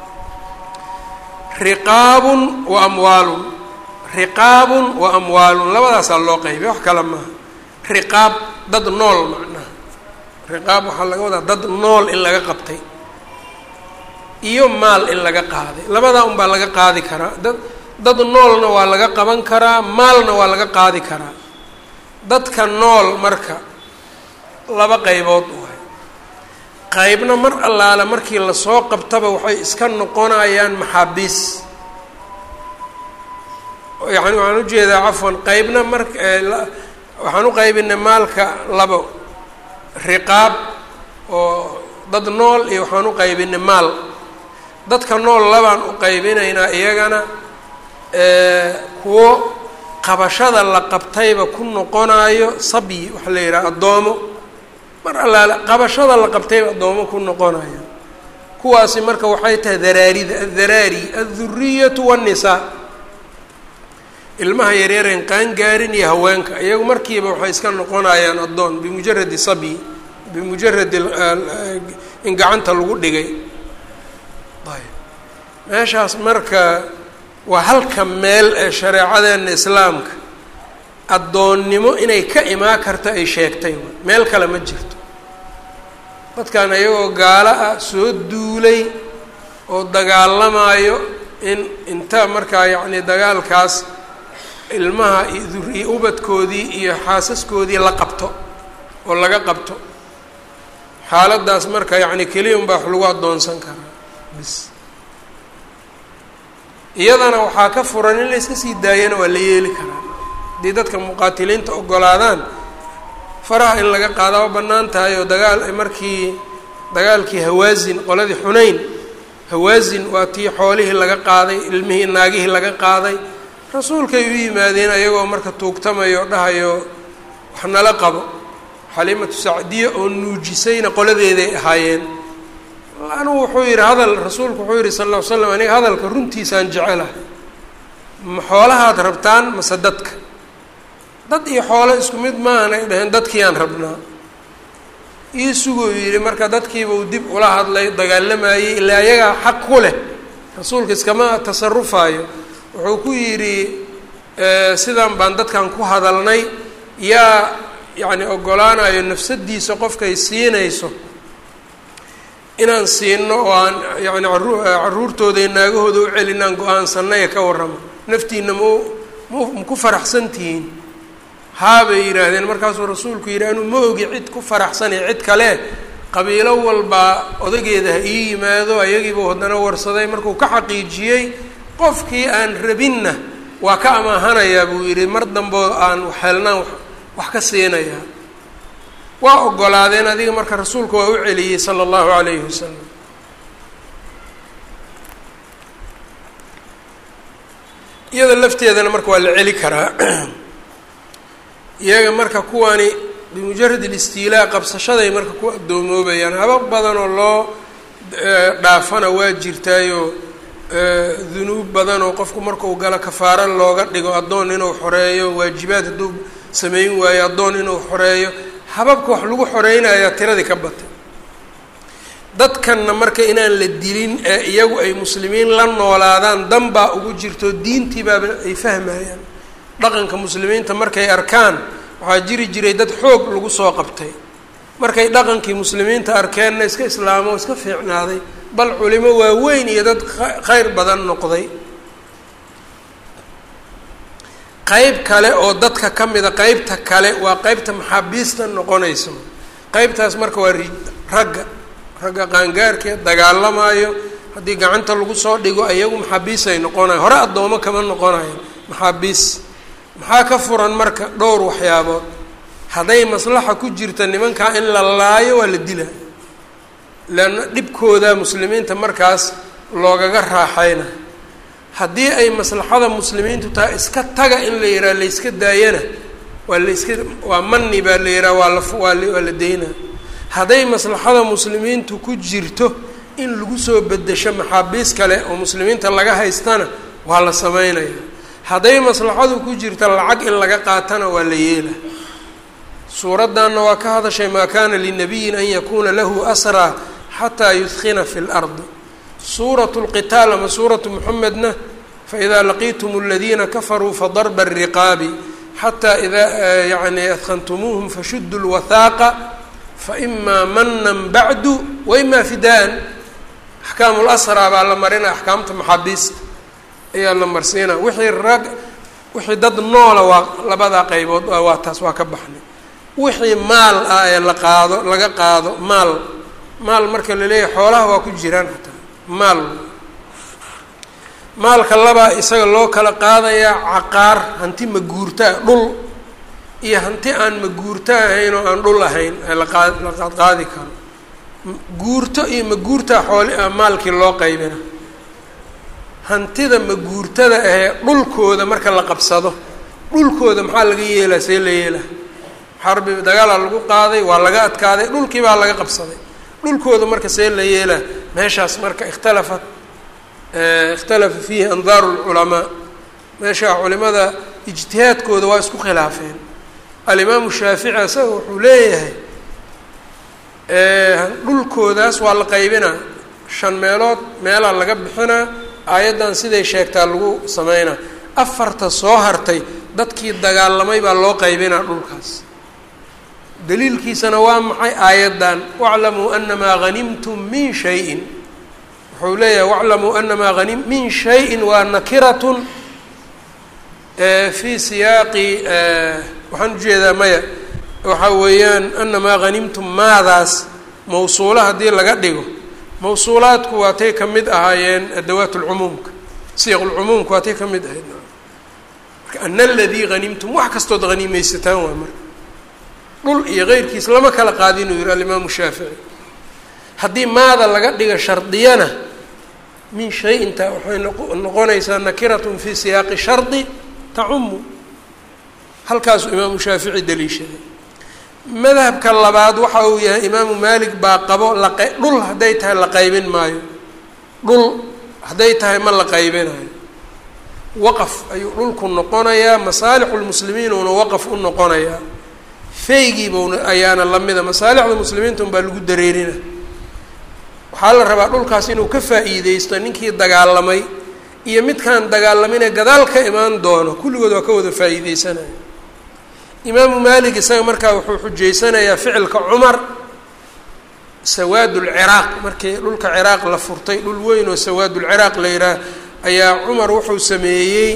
riqaabun wa amwaalun riqaabun wa amwaalun labadaasaa loo qeybiya wax kale maaha riqaab dad nool macnaha riqaab waxaa laga wadaa dad nool in laga qabtay iyo maal in laga qaaday labadaa un baa laga qaadi karaa dad dad noolna waa laga qaban karaa maalna waa laga qaadi karaa dadka nool marka laba qaybood waay qaybna mar allaale markii lasoo qabtaba waxay iska noqonayaan maxaabiis yani waxaan ujeedaa cafwan qeybna mar waxaan u qaybinay maalka labo riqaab oo dad nool iyo waxaan u qaybinay maal dadka nool labaan u qaybinaynaa iyagana kuwo qabashada la qabtayba ku noqonayo sabyi waxaa la yidhaha addoomo mar allaale qabashada la qabtayba addoomo ku noqonayo kuwaasi marka waxay tahay daraarida addaraari adduriyatu waannisaa ilmaha yaryareen qaangaarin iyo haweenka iyagu markiiba waxay iska noqonayaan addoon bimujaradi sabyi bimujaradi in gacanta lagu dhigay ayb meeshaas marka waa halka meel ee shareecadeena islaamka addoonnimo inay ka imaan karto ay sheegtay meel kale ma jirto dadkan iyagoo gaalo ah soo duulay oo dagaalamayo in inta markaa yacni dagaalkaas ilmaha iyo duri ubadkoodii iyo xaasaskoodii la qabto oo laga qabto xaaladdaas marka yacni keliya un baa wax lagu addoonsan karaa bis iyadana waxaa ka furan in la iska sii daayana waa la yeeli karaa haddii dadka muqaatiliinta ogolaadaan faraha in laga qaadaa waa bannaan tahay oo dagaal markii dagaalkii hawaasin qoladii xunayn hawaasin waa tii xoolihii laga qaaday ilmihii naagihii laga qaaday rasuulkay u yimaadeen ayagoo marka tuugtamayo dhahayo wax nala qabo xaliimatu sacdiya oo nuujisayna qoladeeday ahaayeen anugu wuxuu yidhi hadal rasuulku wuxuu yidhi sal ll ly slam aniga hadalka runtiisaan jecelahay ma xoolahaad rabtaan mase dadka dad iyo xoolo isku mid maahan ay dhaheen dadkiiyaan rabnaa ii suguu yidhi marka dadkiiba uu dib ula hadlay dagaalamayey ilaa ayagaa xaq ku leh rasuulka iskama tasarufaayo wuxuu ku yidhi sidan baan dadkan ku hadalnay yaa yacni ogolaanayo nafsadiisa qofkay siinayso inaan siino oo aan yani aru caruurtooda iyo naagahooda u celinaan go-aansanay ee ka warramo naftiina mau ma maku faraxsan tihiin haabay yidhaahdeen markaasuu rasuulku yidhi anuu ma ogi cid ku faraxsanay cid kale qabiilo walbaa odageeda ha ii yimaado ayagiibuu haddana warsaday markuu ka xaqiijiyey qofkii aan rabinna waa ka amaahanayaa buu yidhi mar dambeo aan waxhelnaan wax ka siinayaa waa ogolaadeen adiga marka rasuulku waa u celiyey sala allahu calayhi wasalam iyada lafteedana marka waa la celi karaa iyaga marka kuwani bimujarad alistiilaa qabsashaday marka ku adoomoobayaan habab badan oo loo dhaafana waa jirtaayoo dunuub badan oo qofku markuu galo kafaaro looga dhigo addoon inuu xoreeyo waajibaad hadduu sameyn waayo addoon inuu xoreeyo hababka wax lagu xoreynayaa tiradii ka batay dadkanna marka inaan la dilin ee iyagu ay muslimiin la noolaadaan dan baa ugu jirto diintii baaba ay fahmayaan dhaqanka muslimiinta markay arkaan waxaa jiri jiray dad xoog lagu soo qabtay markay dhaqankii muslimiinta arkeenna iska islaamo iska fiicnaaday bal culimo waaweyn iyo dad khayr badan noqday qeyb kale oo dadka ka mida qeybta kale waa qeybta maxaabiista noqonayso qeybtaas marka waa ragga ragga qaangaarkee dagaalamayo haddii gacanta lagu soo dhigo ayagu maxaabiisay noqonayan hore addoomo kama noqonayan maxaabiis maxaa ka furan marka dhowr waxyaabood hadday maslaxa ku jirta nimankaa in la laayo waa la dilaa leanna dhibkooda muslimiinta markaas loogaga raaxayna haddii ay maslaxada muslimiintu tahay iska taga in la yidhaha layska daayana waa layska waa mani baa la yidhaha waa la waa waa la daynaa hadday maslaxada muslimiintu ku jirto in lagu soo bedesho maxaabiis kale oo muslimiinta laga haystana waa la sameynaya hadday maslaxadu ku jirta lacag in laga qaatana waa la yeela suuraddanna waa ka hadashay maa kaana linabiyin an yakuuna lahu asraa xataa yudkina fi lardi suuratu lqitaal ama suuratu muxamedna faidaa laqiitum aladiina kafaruu fadarba ariqaabi xataa idaa yani adkantumuuhum fashudu lwathaaqa faimaa manan bacdu waimaa fidaan axkaamu lasraa baa la marina axkaamta maxaabiista ayaa la marsiina wixii rag wixii dad noola waa labadaa qaybood waa taas waa ka baxnay wixii maal ah ee la qaado laga qaado maal maal marka la leeyahay xoolaha waa ku jiraan hataa maal maalka labaa isaga loo kala qaadayaa caqaar hanti maguurtaa dhul iyo hanti aan maguurto ahayn oo aan dhul ahayn ee laqaa la qaadi karo guurto iyo maguurtaa xooli maalkii loo qaybina hantida maguurtada ahee dhulkooda marka la qabsado dhulkooda maxaa laga yeelaa see la yeelaa xarbi dagaalaa lagu qaaday waa laga adkaaday dhulkii baa laga qabsaday dhulkooda marka see la yeelaa meeshaas marka ikhtalafat ikhtalafa fiihi andaaru lculamaa meeshaa culimada ijtihaadkooda waa isku khilaafeen alimaamu shaafici isaga wuxuu leeyahay dhulkoodaas waa la qaybinaa shan meelood meelaa laga bixinaa aayaddan siday sheegtaa lagu sameynaa afarta soo hartay dadkii dagaalamay baa loo qaybinaa dhulkaas daliilkiisana waa maxay aayaddan waclamuu anamaa hanimtum min shayin wuxuu leeyahay waclamuu anamaa hanim min shayin waa nakiratun fii siyaaqi waxaan ujeedaa maya waxa weeyaan anamaa hanimtum maadaas mawsuula haddii laga dhigo mawsuulaadku waatay ka mid ahaayeen adawaat lcumuumka siyaq lcumuumka waatay ka mid ahayd marka ana aladii hanimtum wax kastood hanimaysataan waa marka dhul iyo keyrkiis lama kala qaadin uu yihi alimaamu shaafici haddii maada laga dhiga shardiyana min shay-inta waxay noqonaysaa nakiratun fi siyaaqi shardi tacumu halkaasuu imaamu shaafici daliishaday madhabka labaad waxa uu yahay imaamu maalik baa qabo laq dhul hadday tahay la qaybin maayo dhul hadday tahay ma la qaybinayo waqaf ayuu dhulku noqonayaa masaalixulmuslimiin uuna waqaf u noqonayaa feygiibuna ayaana lamida masaalixda muslimiinta un baa lagu dareerina waxaa la rabaa dhulkaas inuu ka faa'iideysto ninkii dagaalamay iyo midkaan dagaalaminee gadaal ka imaan doono kulligood waa ka wada faa'iideysanaya imaamu maalik isaga markaa wuxuu xujaysanayaa ficilka cumar sawaadulciraaq markii dhulka ciraaq la furtay dhul weyn oo sawaadulciraaq la yidhaah ayaa cumar wuxuu sameeyey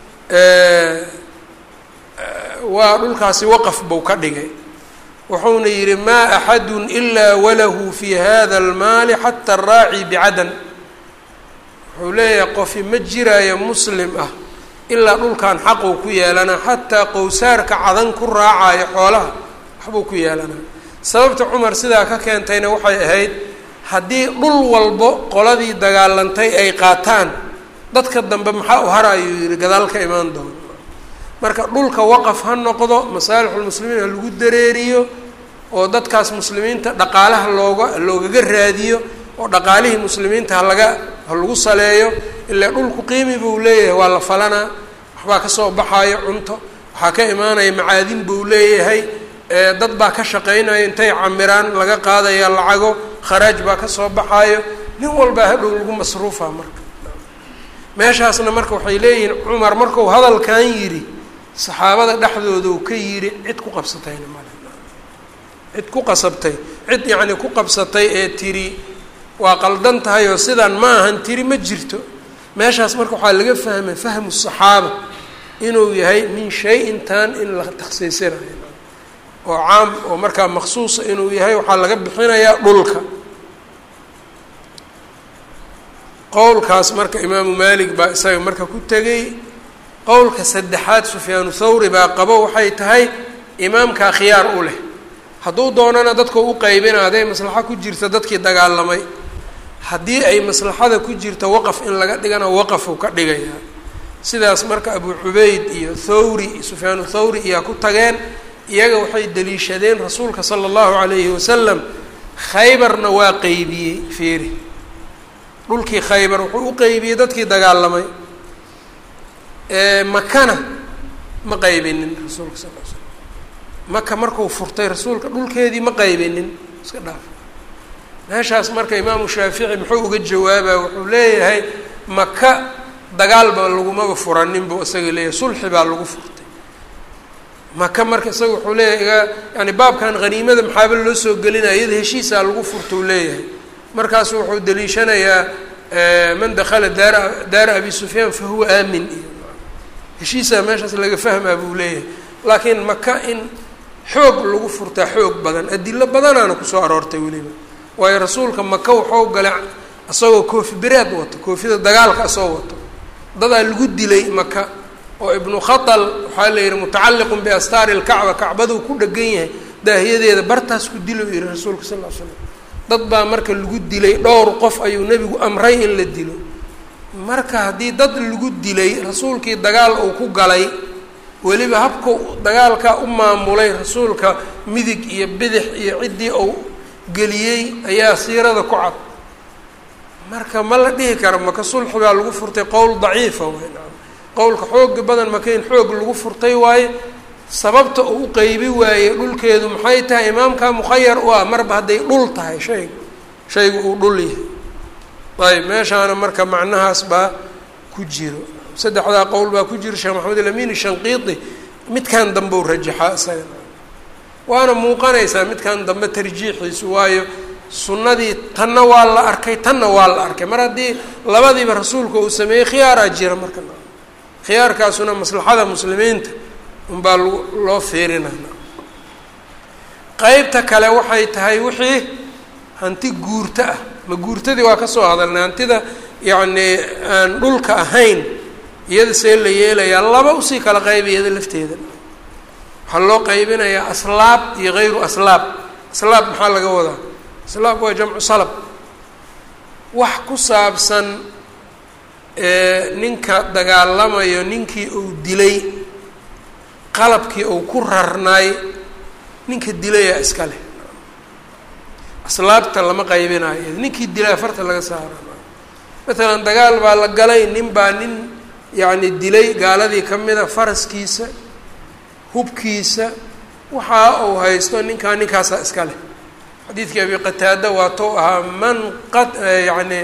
waa dhulkaasi waqaf buu ka dhigay wuxuuna yidhi maa axadun ilaa walahu fi hada almaali xata araaci bicadan wuxuu leeyahay qofi ma jiraayo muslim ah ilaa dhulkan xaquu ku yeelanaa xataa qowsaarka cadan ku raacayo xoolaha waxbuu ku yeelanaa sababta cumar sidaa ka keentayna waxay ahayd haddii dhul walbo qoladii dagaalantay ay qaataan dadka dambe maxaa u hara ayuu yihi gadaal ka imaan doono marka dhulka waqaf ha noqdo masaalixulmuslimiin ha lagu dareeriyo oo dadkaas muslimiinta dhaqaalaha looga loogaga raadiyo oo dhaqaalihii muslimiinta halaga ha lagu saleeyo ilaa dhulku qiimi buu leeyahay waa la falanaa waxbaa kasoo baxaayo cunto waxaa ka imaanaya macaadin buu leeyahay dad baa ka shaqaynaya intay camiraan laga qaadaya lacago kharaaj baa kasoo baxaayo nin walbaa hadhow lagu masruufa marka meeshaasna marka waxay leeyihiin cumar markuu hadalkan yidhi saxaabada dhexdooda uu ka yidhi cid ku qabsatayna male cid ku qasabtay cid yacni ku qabsatay ee tiri waa qaldan tahay oo sidaan ma ahan tiri ma jirto meeshaas marka waxaa laga fahmay fahmu saxaaba inuu yahay min shay-intan in la takhsiisinayo oo caam oo markaa maksuusa inuu yahay waxaa laga bixinayaa dhulka qowlkaas marka imaamu maalik baa isaga marka ku tegay qowlka saddexaad sufyaanu thawri baa qabo waxay tahay imaamkaa khiyaar u leh hadduu doonana dadka u qaybina hadday maslaxo ku jirta dadkii dagaalamay haddii ay maslaxada ku jirta waqaf in laga dhigana waqafuu ka dhigayaa sidaas marka abu cubeyd iyo thawri sufyaanu thawri iyaa ku tageen iyaga waxay daliishadeen rasuulka sala allahu calayhi wasalam khaybarna waa qeybiyey fiiri dhulkii khaybar wuxuu u qeybiyey dadkii dagaalamay makana ma qaybinin rasuulka sal l slam maka markuu furtay rasuulka dhulkeedii ma qaybinin iska dhaaf meeshaas marka imaamu shaafici muxuu uga jawaabaa wuxuu leeyahay maka dagaalba lagumaba furanin buu isaga leeyahay sulxi baa lagu furtay maka marka isaga wuxuu leeyahay iga yani baabkan haniimada maxaaba loo soo gelinaya iyada heshiisaa lagu furta uu leeyahay markaasu wuxuu daliishanayaa man dakala daara daara abi sufyaan fa huwa aamin iyo heshiisaa meeshaas laga fahmaa buu leeyahay laakiin maka in xoog lagu furtaa xoog badan adilo badanaana kusoo aroortay weliba waayo rasuulka maka waxuu galay isagoo koofi biraad wato koofida dagaalka asoo wato dadaa lagu dilay maka oo ibnu khatal waxaa la yihi mutacalliqun biastaari lkacba kacbaduu ku dhegan yahay daahiyadeeda bartaas ku dilo yihi rasuulka sal l slam dad baa marka lagu dilay dhowr qof ayuu nebigu amray in la dilo marka haddii dad lagu dilay rasuulkii dagaal uu ku galay weliba habka dagaalkaa u maamulay rasuulka midig iyo bidix iyo ciddii uu geliyey ayaa siirada ku cad marka ma la dhihi kara maka sulxi baa lagu furtay qowl daciifa wey qowlka xooga badan maka in xoog lagu furtay waaye sababta uu u qeybi waayey dhulkeedu maxay tahay imaamka mukhayar u ah marba hadday dhul tahay shayga shaygu uu dhul yahay ayb meeshaana marka macnahaas baa ku jiro saddexdaa qowl baa ku jiro sheekh maxamed alamin shanqiiti midkan dambe u rajaxaa isaga waana muuqanaysaa midkan dambe tarjiixiisu waayo sunnadii tanna waa la arkay tanna waa la arkay mar haddii labadiiba rasuulka uu sameeyey khiyaaraa jira marka khiyaarkaasuna maslaxada muslimiinta unbaa l loo fiirinana qeybta kale waxay tahay wixii hanti guurto ah ma guurtadii waa ka soo hadalnay hantida yacnii aan dhulka ahayn iyada see la yeelayaa laba usii kala qayba iyada lafteeda waxaa loo qaybinayaa aslaab iyo hayru aslaab aslaab maxaa laga wadaa aslaab waa jamcu salab wax ku saabsan ninka dagaalamayo ninkii uu dilay qalabkii uu ku rarnaay ninka dilayaa iska leh aslaabta lama qaybinayo ninkii dilay afarta laga saara matalan dagaal baa la galay nin baa nin yacni dilay gaaladii ka mida faraskiisa hubkiisa waxa uu haysto ninkaa ninkaasaa iska leh xadiidkii abi qataada waatou ahaa man qa yacni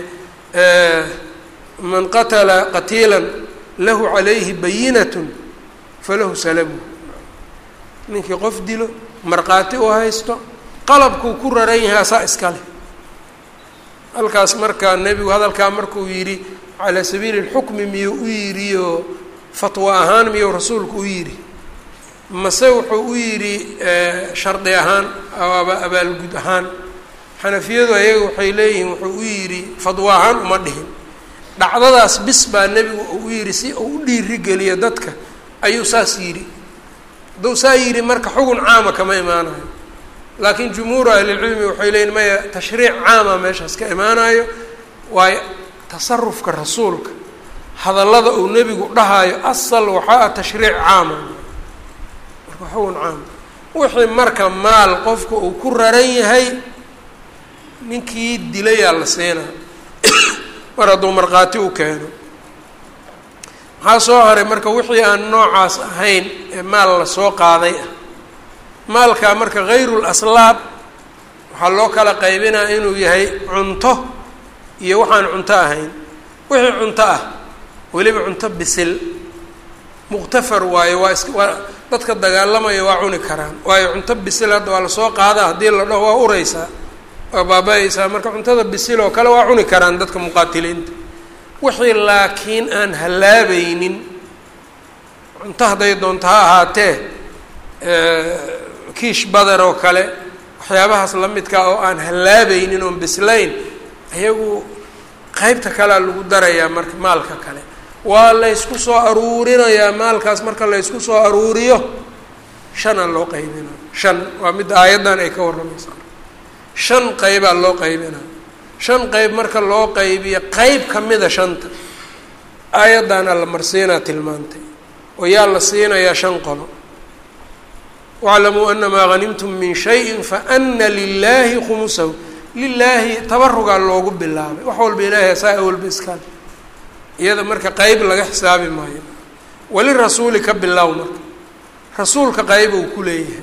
man qatala qatiila lahu calayhi bayinatun falahu salabu ninkii qof dilo markhaati u haysto qalabkuu ku raran yahay asaa iska leh halkaas markaa nebigu hadalkaa markuu yidhi calaa sabiili lxukmi miyuu u yidhiyo fatwo ahaan miyuu rasuulku u yidhi mase wuxuu u yidhi shardi ahaan aba abaalgud ahaan xanafiyadu ayaga waxay leeyihiin wuxuu u yidhi fadwo ahaan uma dhihin dhacdadaas bis baa nebigu uu u yidhi si uu u dhiirigeliyo dadka ayuu saas yidhi hadduu saa yidhi marka xugun caama kama imaanayo laakiin jumhuuru ahlilcilmi waxay leeyihin maya tashriic caama meeshaas ka imaanayo waayo tasarufka rasuulka hadallada uu nebigu dhahayo asal waxaa ah tashriic caama marka xugun caama wixii marka maal qofka uu ku raran yahay ninkii dilayaa la siinaa mar hadduu markhaati u keeno maxaa soo haray marka wixii aan noocaas ahayn ee maal la soo qaaday ah maalkaa marka hayru laslaab waxaa loo kala qaybinaa inuu yahay cunto iyo waxaan cunto ahayn wixii cunto ah weliba cunto bisil muqtafar waayo waa is waa dadka dagaalamaya waa cuni karaan waayo cunto bisil hadda waa lasoo qaadaa haddii la dhaho waa ureysaa waa baaba-aysaa marka cuntada bisil oo kale waa cuni karaan dadka muqaatiliinta wixii laakiin aan hallaabaynin cunto hadday doonto ha ahaatee kiish badar oo kale waxyaabahaas la midkaa oo aan hallaabaynin oon bislayn ayagu qeybta kalea lagu darayaa marka maalka kale waa laysku soo aruurinayaa maalkaas marka laysku soo aruuriyo shanaa loo qaybinaa shan waa midda aayaddan ay ka warramaysaa shan qeybaa loo qaybinaa shan qeyb marka loo qaybiyo qeyb ka mida shanta aayaddaana la marsiinaa tilmaantay oo yaa la siinayaa shan qolo waclamuu anamaa hanimtum min shayin faana lilaahi khumusahu lilaahi tabarugaa loogu bilaabay wax walba ilaahay asaa awalba iskale iyada marka qeyb laga xisaabi maayo wali rasuuli ka bilow marka rasuulka qeyb uu ku leeyahay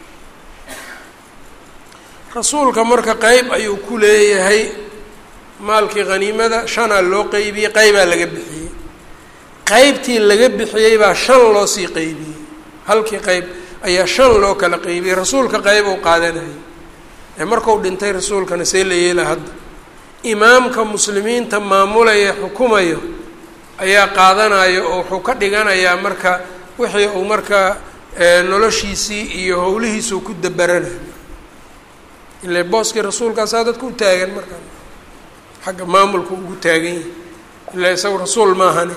rasuulka marka qeyb ayuu ku leeyahay maalkii haniimada shanaa loo qeybiyey qeybaa laga bixiyey qeybtii laga bixiyey baa shan loo sii qeybiyey halkii qeyb ayaa shan loo kala qeybiyey rasuulka qeyb uu qaadanayay ee marku dhintay rasuulkana see la yeela hadda imaamka muslimiinta maamulaya xukumayo ayaa qaadanayo oo wuxuu ka dhiganayaa marka wixii uu markaa noloshiisii iyo howlihiisuu ku dabaranayo ile booskii rasuulkaasaa dadka u taagan markaa xagga maamulka ugu taagan yahay ilaa isagu rasuul maahane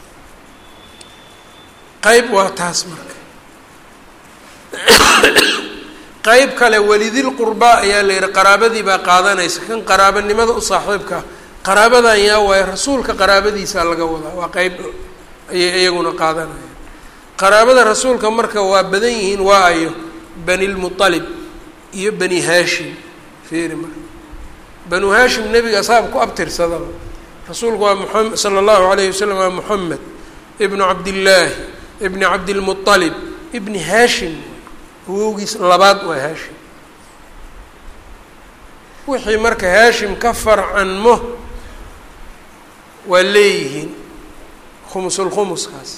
qeyb waa taas marka qeyb kale welidil qurbaa ayaa la yihi qaraabadii baa qaadanaysa kan qaraabanimada u saaxiibka qaraabadan yaa waaye rasuulka qaraabadiisaa laga wadaa waa qeyb ayay iyaguna qaadanaya qaraabada rasuulka marka waa badan yihiin waa ayo bani lmualib iyo bani haashim fiiri marka banu haashim nebiga asaab ku abtirsadaba rasuulku waa muam sala allahu alayhi wasalam waa moxamed ibnu cabdillaahi ibni cabdilmualib ibni haashim awowgiis labaad waa haashim wixii marka haashim ka farcanmo waa leeyihiin khumusulkhumuskaas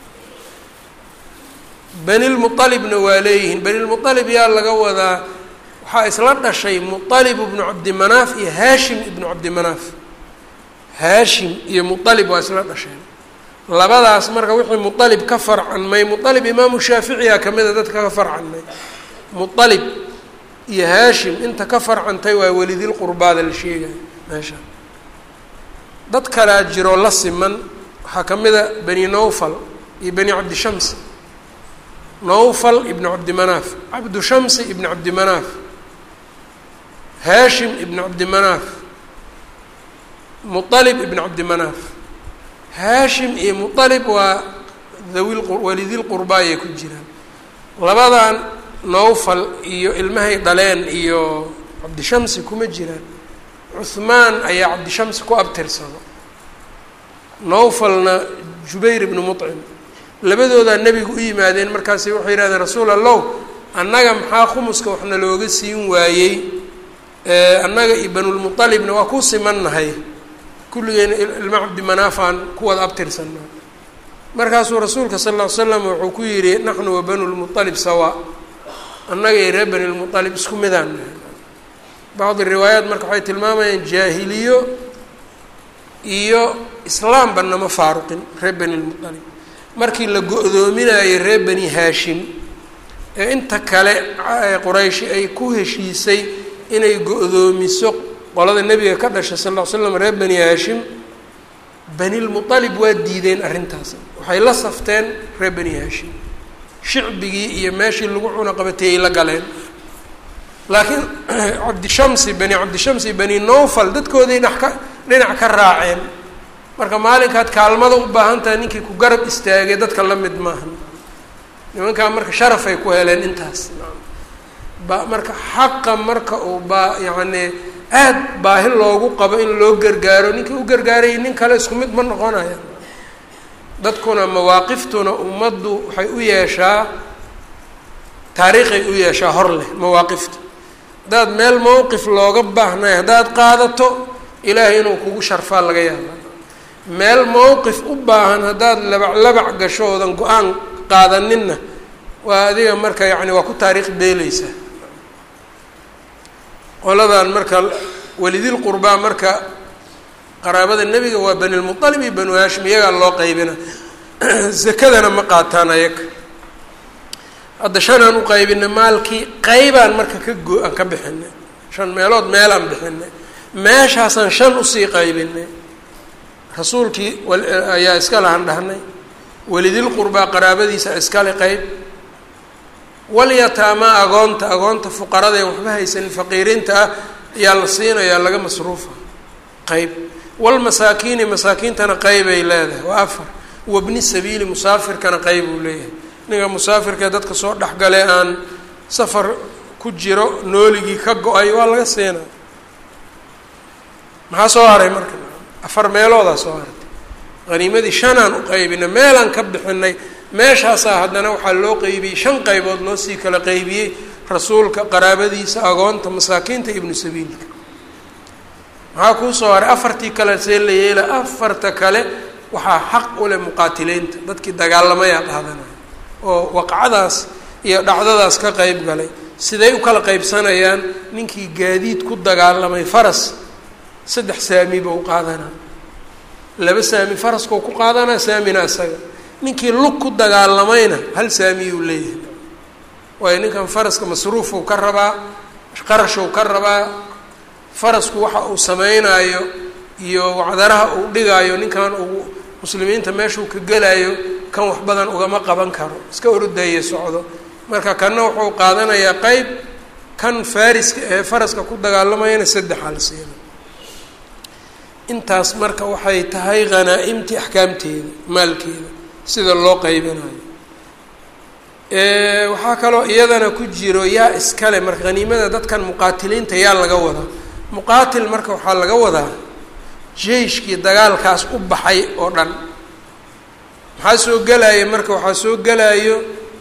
benilmualibna waa leeyihiin benilmualib yaa laga wadaa waxaa isla dhashay mualib ibnu cabdimanaaf iyo haashim ibnu cabdimanaaf haashim iyo mualib waa isla dhasheen labadaas marka wixii mualib ka farcanmay mualib imaamu shaaficiya kamida dadka ka farcanmay mualib iyo haashim inta ka farcantay waa welidil qurbaada la sheegaya meesha dad kalea jiroo la siman waxaa ka mid a bani nowfal iyo bani cabdishams nowfal ibnu cabdimanaaf cabdu shamsi ibnu cabdimanaaf haashim ibnu cabdimanaaf mualib ibnu cabdimanaaf haashim iyo mualib waa dhawi walidil qurbaa ayay ku jiraan labadan nowfal iyo ilmahay dhaleen iyo cabdishamsi kuma jiraan cuhmaan ayaa cabdishamsi ku abtirsado nowfalna jubayr ibnu mucim labadoodaa nebigu u yimaadeen markaasi waxay yihahdeen rasuul allow annaga maxaa khumuska waxna looga siin waayey annaga iyo banulmualibna waa ku simannahay kulligeena ilma cabdimanaafaan ku wada abtirsanaa markaasuu rasuulka sal ll ly slam wuxuu ku yidhi naxnu wa banu lmualib sawaa annaga iyo reer bani lmualib isku midaan nahay bacdi riwaayaat marka waxay tilmaamayaan jaahiliyo iyo islaamba nama faaruqin reer bani lmualib markii la go-doominayo reer bani haashim ee inta kale qurayshi ay ku heshiisay inay go-doomiso qolada nebiga ka dhashay sal ll ly slam reer bani haashim banilmualib waa diideen arrintaas waxay la safteen reer bani haashim shicbigii iyo meeshii lagu cuno qabatay ay la galeen laakiin cabdishamsi bani cabdishamsi bani nowfal dadkooday dha ka dhinac ka raaceen marka maalinkaad kaalmada u baahan tahay ninkii ku garab istaagay dadka la mid maahan nimankaa marka sharafay ku heleen intaas ba marka xaqa marka uu baa yacni aad baahi loogu qabo in loo gargaaro ninkii u gargaarayay nin kale isku mid ma noqonaya dadkuna mawaaqiftuna ummaddu waxay u yeeshaa taariikhay u yeeshaa hor leh mawaaqifta haddaad meel mowqif looga baahnay haddaad qaadato ilaahay inuu kugu sharfaa laga yaaba meel mowqif u baahan haddaad labac labac gasho oodan go-aan qaadaninna waa adiga marka yacni waa ku taariikh beeleysaa qoladan marka welidil qurbaa marka qaraabada nebiga waa banilmualib iyo banu haashim iyagaa loo qaybina zakadana ma qaataan ayaga hadda shanaan u qaybinay maalkii qaybaan marka ka go- aan ka bixinay shan meelood meelaan bixinay meeshaasaan shan usii qaybinay rasuulkii ayaa iska lahan dhahnay welidil qurbaa qaraabadiisa iskale qeyb walyataamaa agoonta agoonta fuqarada ee waxba haysanin faqiiriinta ah ayaa la siinayaa laga masruufa qeyb walmasaakiini masaakiintana qeybay leedahay waa afar wabni sabiili musaafirkana qeyb uu leeyahay ninka musaafirkaee dadka soo dhexgalee aan safar ku jiro nooligii ka go-ay waa laga siinaa maxaa soo haray marka afar meeloodaa soo hartay haniimadii shanaan u qaybinay meelaan ka bixinay meeshaasaa haddana waxaa loo qeybiyey shan qaybood loo sii kala qeybiyey rasuulka qaraabadiisa agoonta masaakiinta ibnu sabiilka maxaa kuu soo haray afartii kale see la yeela afarta kale waxaa xaq u leh muqaatiliinta dadkii dagaalamayaa qaadanaya oo waqcadaas iyo dhacdadaas ka qeyb galay siday u kala qeybsanayaan ninkii gaadiid ku dagaalamay faras saddex saami buu qaadanaa laba saami faraskau ku qaadanaa saamina isaga ninkii lug ku dagaalamayna hal saamiyuu leeyahay waayo ninkan faraska masruufuu ka rabaa qarashuu ka rabaa farasku waxa uu sameynaayo iyo wacdaraha uu dhigaayo ninkan uu muslimiinta meeshuu ka gelaayo kan wax badan ugama qaban karo iska ordaya socdo marka kanna wuxuu qaadanayaa qeyb kan fariska ee faraska ku dagaalamayana saddexa la siina intaas marka waxay tahay hanaa-imtii axkaamteeda maalkeeda sida loo qeybinayo waxaa kaloo iyadana ku jiro yaa iskale marka haniimada dadkan muqaatiliinta yaa laga wadaa muqaatil marka waxaa laga wadaa jeyshkii dagaalkaas u baxay oo dhan maxaa soo gelaya marka waxaa soo gelayo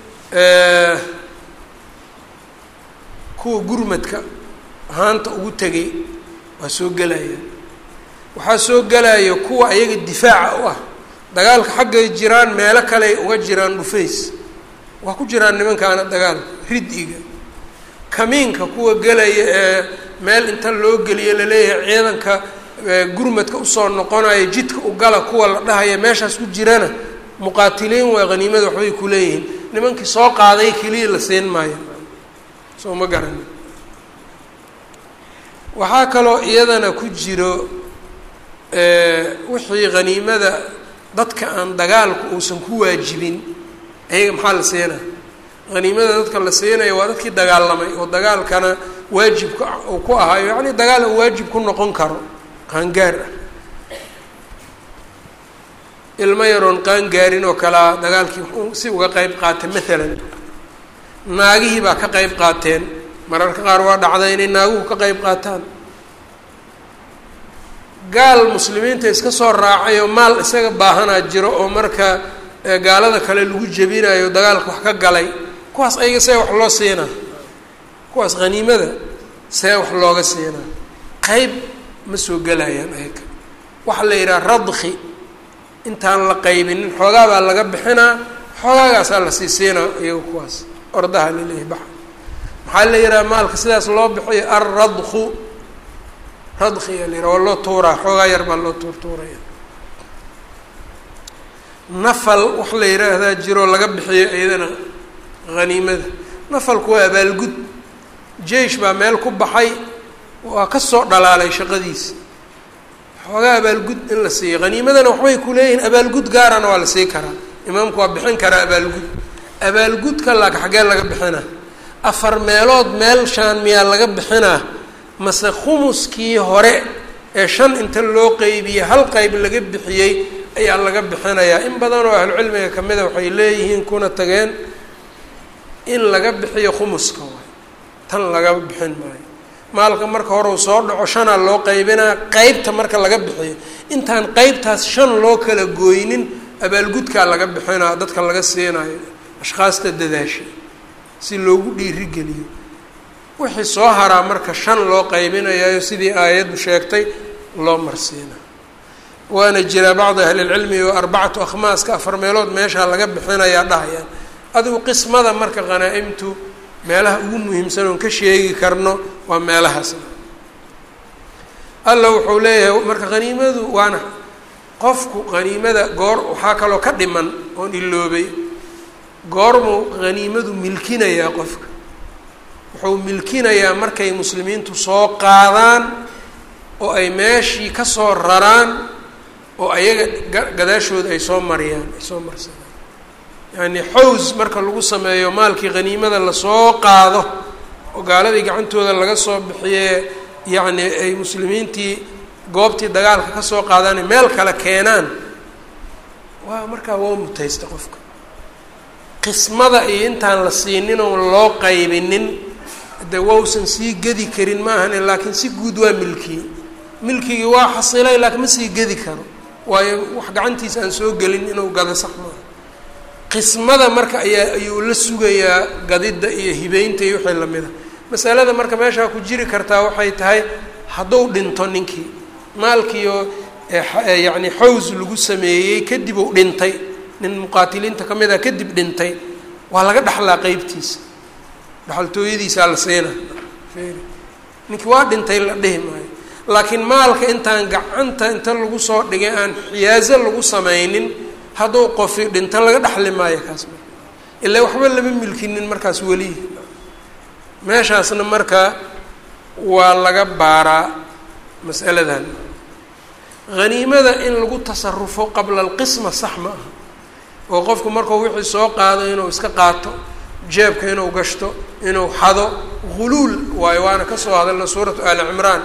kuwa gurmadka haanta ugu tegay waa soo gelaya waxaa soo gelaya kuwa ayaga difaaca u ah dagaalka xaggay jiraan meelo kale uga jiraan dhufays waa ku jiraan nimankaana dagaalka rid-iga kamiinka kuwa gelaya ee meel inta loo geliyo laleeyahay ciidanka gurmadka usoo noqonaya jidka u gala kuwa la dhahaya meeshaas ku jirana muqaatiliin waa haniimada waxbay ku leeyihiin nimankii soo qaaday keliya la siin maayo soo ma garani waxaa kaloo iyadana ku jiro wixii haniimada dadka aan dagaalku uusan ku waajibin ayaga maxaa la siinaa haniimada dadka la siinaya waa dadkii dagaalamay oo dagaalkana waajibka uu ku ahaayo yacni dagaal uu waajib ku noqon karo qaangaar ah ilmo yaroon qaangaarin oo kalea dagaalkii si uga qeyb qaatay maalan naagihii baa ka qeyb qaateen mararka qaar waa dhacday inay naaguhu ka qeyb qaataan gaal muslimiinta iska soo raacay oo maal isaga baahanaa jiro oo marka gaalada kale lagu jebinayo dagaalka wax ka galay kuwaas ayaga see wax loo siinaa kuwaas haniimada see wax looga siinaa qeyb ma soo gelayaan ayaga waxaa la yidhaha radki intaan la qaybinin xoogaa baa laga bixinaa xoogaagaasaa la sii siinaa iyaga kuwaas ordaha laleeyahy baxa maxaa la yidhaha maalka sidaas loo bixiyo alradku radkiga la yidhaha waa loo tuuraa xoogaa yar baa loo tuurtuuraya nafal wax la yidhaahdaa jiroo laga bixiyo iyadana haniimada nafalku waa abaalgud jeish baa meel ku baxay waa ka soo dhalaalay shaqadiisa xoogaa abaalgud in la siiyo haniimadana waxbay ku leeyihiin abaalgud gaarana waa la sii karaa imaamku waa bixin karaa abaalgud abaalgudka laaka xaggee laga bixinaa afar meelood meel shaan miyaa laga bixinaa mase khumuskii hore ee shan inta loo qeybiyey hal qeyb laga bixiyey ayaa laga bixinayaa in badan oo ahlucilmiga kamida waxay leeyihiin kuna tageen in laga bixiyo khumuska waay tan laga bixin maayo maalka marka hore uu soo dhaco shanaa loo qaybinaa qeybta marka laga bixiyo intaan qeybtaas shan loo kala gooynin abaalgudkaa laga bixinaa dadka laga siinayo ashkhaasta dadaasha si loogu dhiirigeliyo wixii soo haraa marka shan loo qaybinayayo sidii aayaddu sheegtay loo marsiina waana jiraa bacdi ahlilcilmi oo arbacatu akhmaaska afar meelood meeshaa laga bixinayaa dhahayaan adigu qismada marka hanaa-imtu meelaha ugu muhiimsan oon ka sheegi karno waa meelahaasna alla wuxuu leeyahay marka haniimadu waana qofku haniimada goor waxaa kaloo ka dhiman oon iloobay goormuu haniimadu milkinayaa qofka wuxuu milkinayaa markay muslimiintu soo qaadaan oo ay meeshii ka soo raraan oo ayaga gadaashooda ay soo mariyaan ay soo marsadaan yacni xows marka lagu sameeyo maalkii haniimada lasoo qaado oo gaaladii gacantooda laga soo bixiyee yacni ay muslimiintii goobtii dagaalka ka soo qaadaan meel kale keenaan waa markaa waa mutaysta qofka qismada iyo intaan la siinin oon loo qaybinin de wausan sii gedi karin ma ahani laakiin si guud waa milkiyey milkigii waa xasilay laakiin ma sii gedi karo waayo wax gacantiisa aan soo gelin inuu gado sax maaha qismada marka ayaa ayuu la sugayaa gadidda iyo hibeynta iyo wixii lamid a masalada marka meeshaa ku jiri kartaa waxay tahay hadduu dhinto ninkii maalkiioo yacni xaws lagu sameeyey kadib uu dhintay nin muqaatiliinta ka mid a kadib dhintay waa laga dhexlaa qeybtiisa dhexaltooyadiisaa la siina ninkii waa dhintay la dhihi maayo laakiin maalka intaan gacanta inta lagu soo dhigay aan xiyaaso lagu samaynin hadduu qofi dhinto laga dhexli maayo kaas ilaa waxba lama milkinin markaas welihi meeshaasna marka waa laga baaraa masaladan haniimada in lagu tasarufo qabla alqisma sax ma aha oo qofku markuu wixii soo qaado inuu iska qaato jeebka inuu gashto inuu xado huluul waayo waana ka soo hadalna suuratu ali cimraan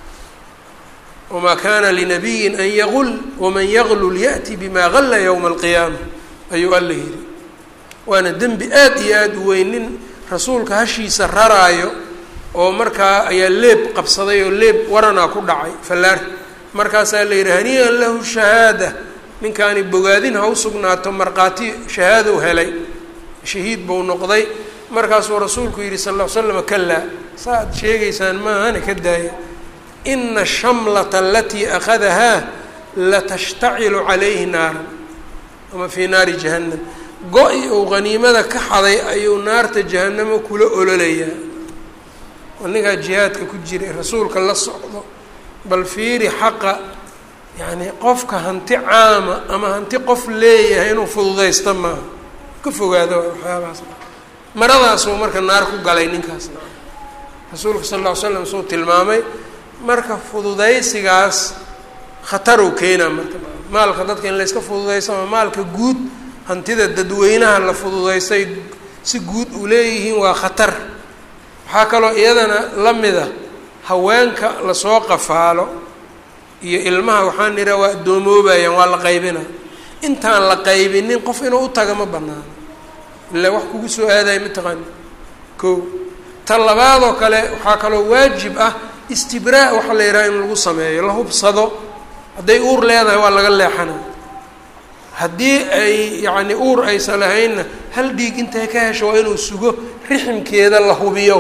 wamaa kana linabiyin an yagul waman yaglul ya'ti bima galla yowma alqiyaama ayuu alla yidhi waana dembi aad iyo aada u weyn nin rasuulka hashiisa raraayo oo markaa ayaa leeb qabsaday oo leeb waranaa ku dhacay fallaar markaasaa la yidhi hanii'an lahu shahaada ninkaani bogaadin ha u sugnaato markhaati shahaadow helay shahiid buu noqday markaasuu rasuulku yidhi sal ll ly slam kalaa saaad sheegaysaan maahana ka daaya ina shamlata alatii akhadahaa latashtacilu calayhi naaran ama fii naari jahannam go-i uu haniimada ka xaday ayuu naarta jahanamo kula ololayaa oo ninkaa jihaadka ku jiray rasuulka la socdo bal fiiri xaqa yacni qofka hanti caama ama hanti qof leeyahay inuu fududaysta maaha ka fogaado waxyaabahaas maradaasuu marka naar ku galay ninkaasna rasuulka sal lla ly slam suu tilmaamay marka fududaysigaas khatarow keenaa marka maalka dadka in layska fududaysto ama maalka guud hantida dadweynaha la fududaystay si guud u leeyihiin waa khatar waxaa kaloo iyadana la mida haweenka lasoo qafaalo iyo ilmaha waxaan idhaha waa addoomoobaayan waa la qaybina intaan la qaybinin qof inuu u taga ma banaano ilaa wax kugu soo aadaya mataqaani ko ta labaadoo kale waxaa kaloo waajib ah istibraa waxaa la yidhaha in lagu sameeyo la hubsado hadday uur leedahay waa laga leexana haddii ay yacni uur aysan lahaynna hal dhiig intay ka hesho waa inuu sugo riximkeeda la hubiyo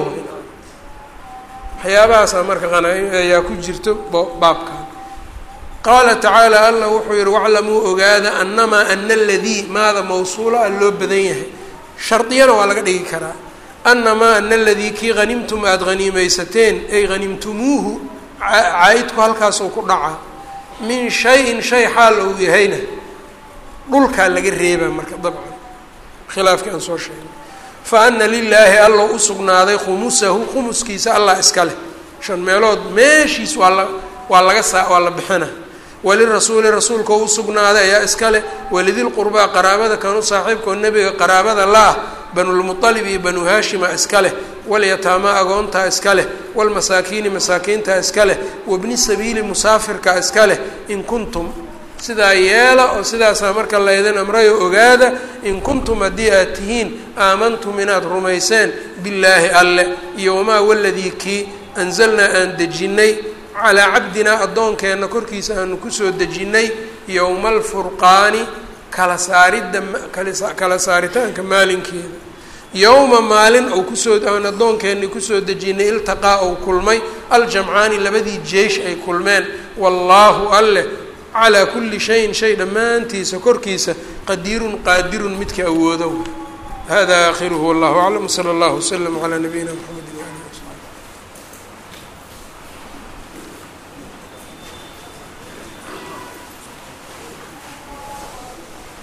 waxyaabahaasa marka qanaa ayaa ku jirto baabkan qaala tacaala allah wuxuu yihi waclamuu ogaada anamaa ana aladii maada mawsuula a loo badan yahay shardiyana waa laga dhigi karaa anamaa ana aladii kii hanimtum aada haniimaysateen ay hanimtumuuhu caa-idku halkaasuu ku dhacaa min shayin shay xaal ou yahayna dhulkaa laga reebaa marka dabcan khilaafkii aan soo sheegnay fa ana lilaahi allow u sugnaaday khumusahu khumuskiisa allah iska leh shan meelood meeshiis waa la waa laga saa waa la bixina walirasuuli rasuulka u sugnaaday ayaa iska leh walidilqurbaa qaraabada kanu saaxiibkao nebiga qaraabada la-ah banulmualib iyo banu haashima iska leh walyataamaa agoontaa iska leh walmasaakiini masaakiintaa iska leh wabni sabiili musaafirka iska leh in kuntum sidaa yeela oo sidaasaa marka laydin amrayo ogaada in kuntum haddii aad tihiin aamantum inaad rumayseen billaahi alle iyo wamaa waladii kii anzalnaa aan dejinnay calaa cabdinaa addoonkeenna korkiisa aanu kusoo dejinnay yowma alfurqaani kala saaridda kala saaritaanka maalinkeeda yowma maalin ou kusoo aan addoonkeenni kusoo dejinnay iltaqaa ou kulmay aljamcaani labadii jeish ay kulmeen wallaahu alleh calaa kulli shayin shay dhammaantiisa korkiisa qadiirun qaadirun midka awoodo hada aakhiruhu wallahu aclam sala allahu waslama calaa nabiyina mxamedi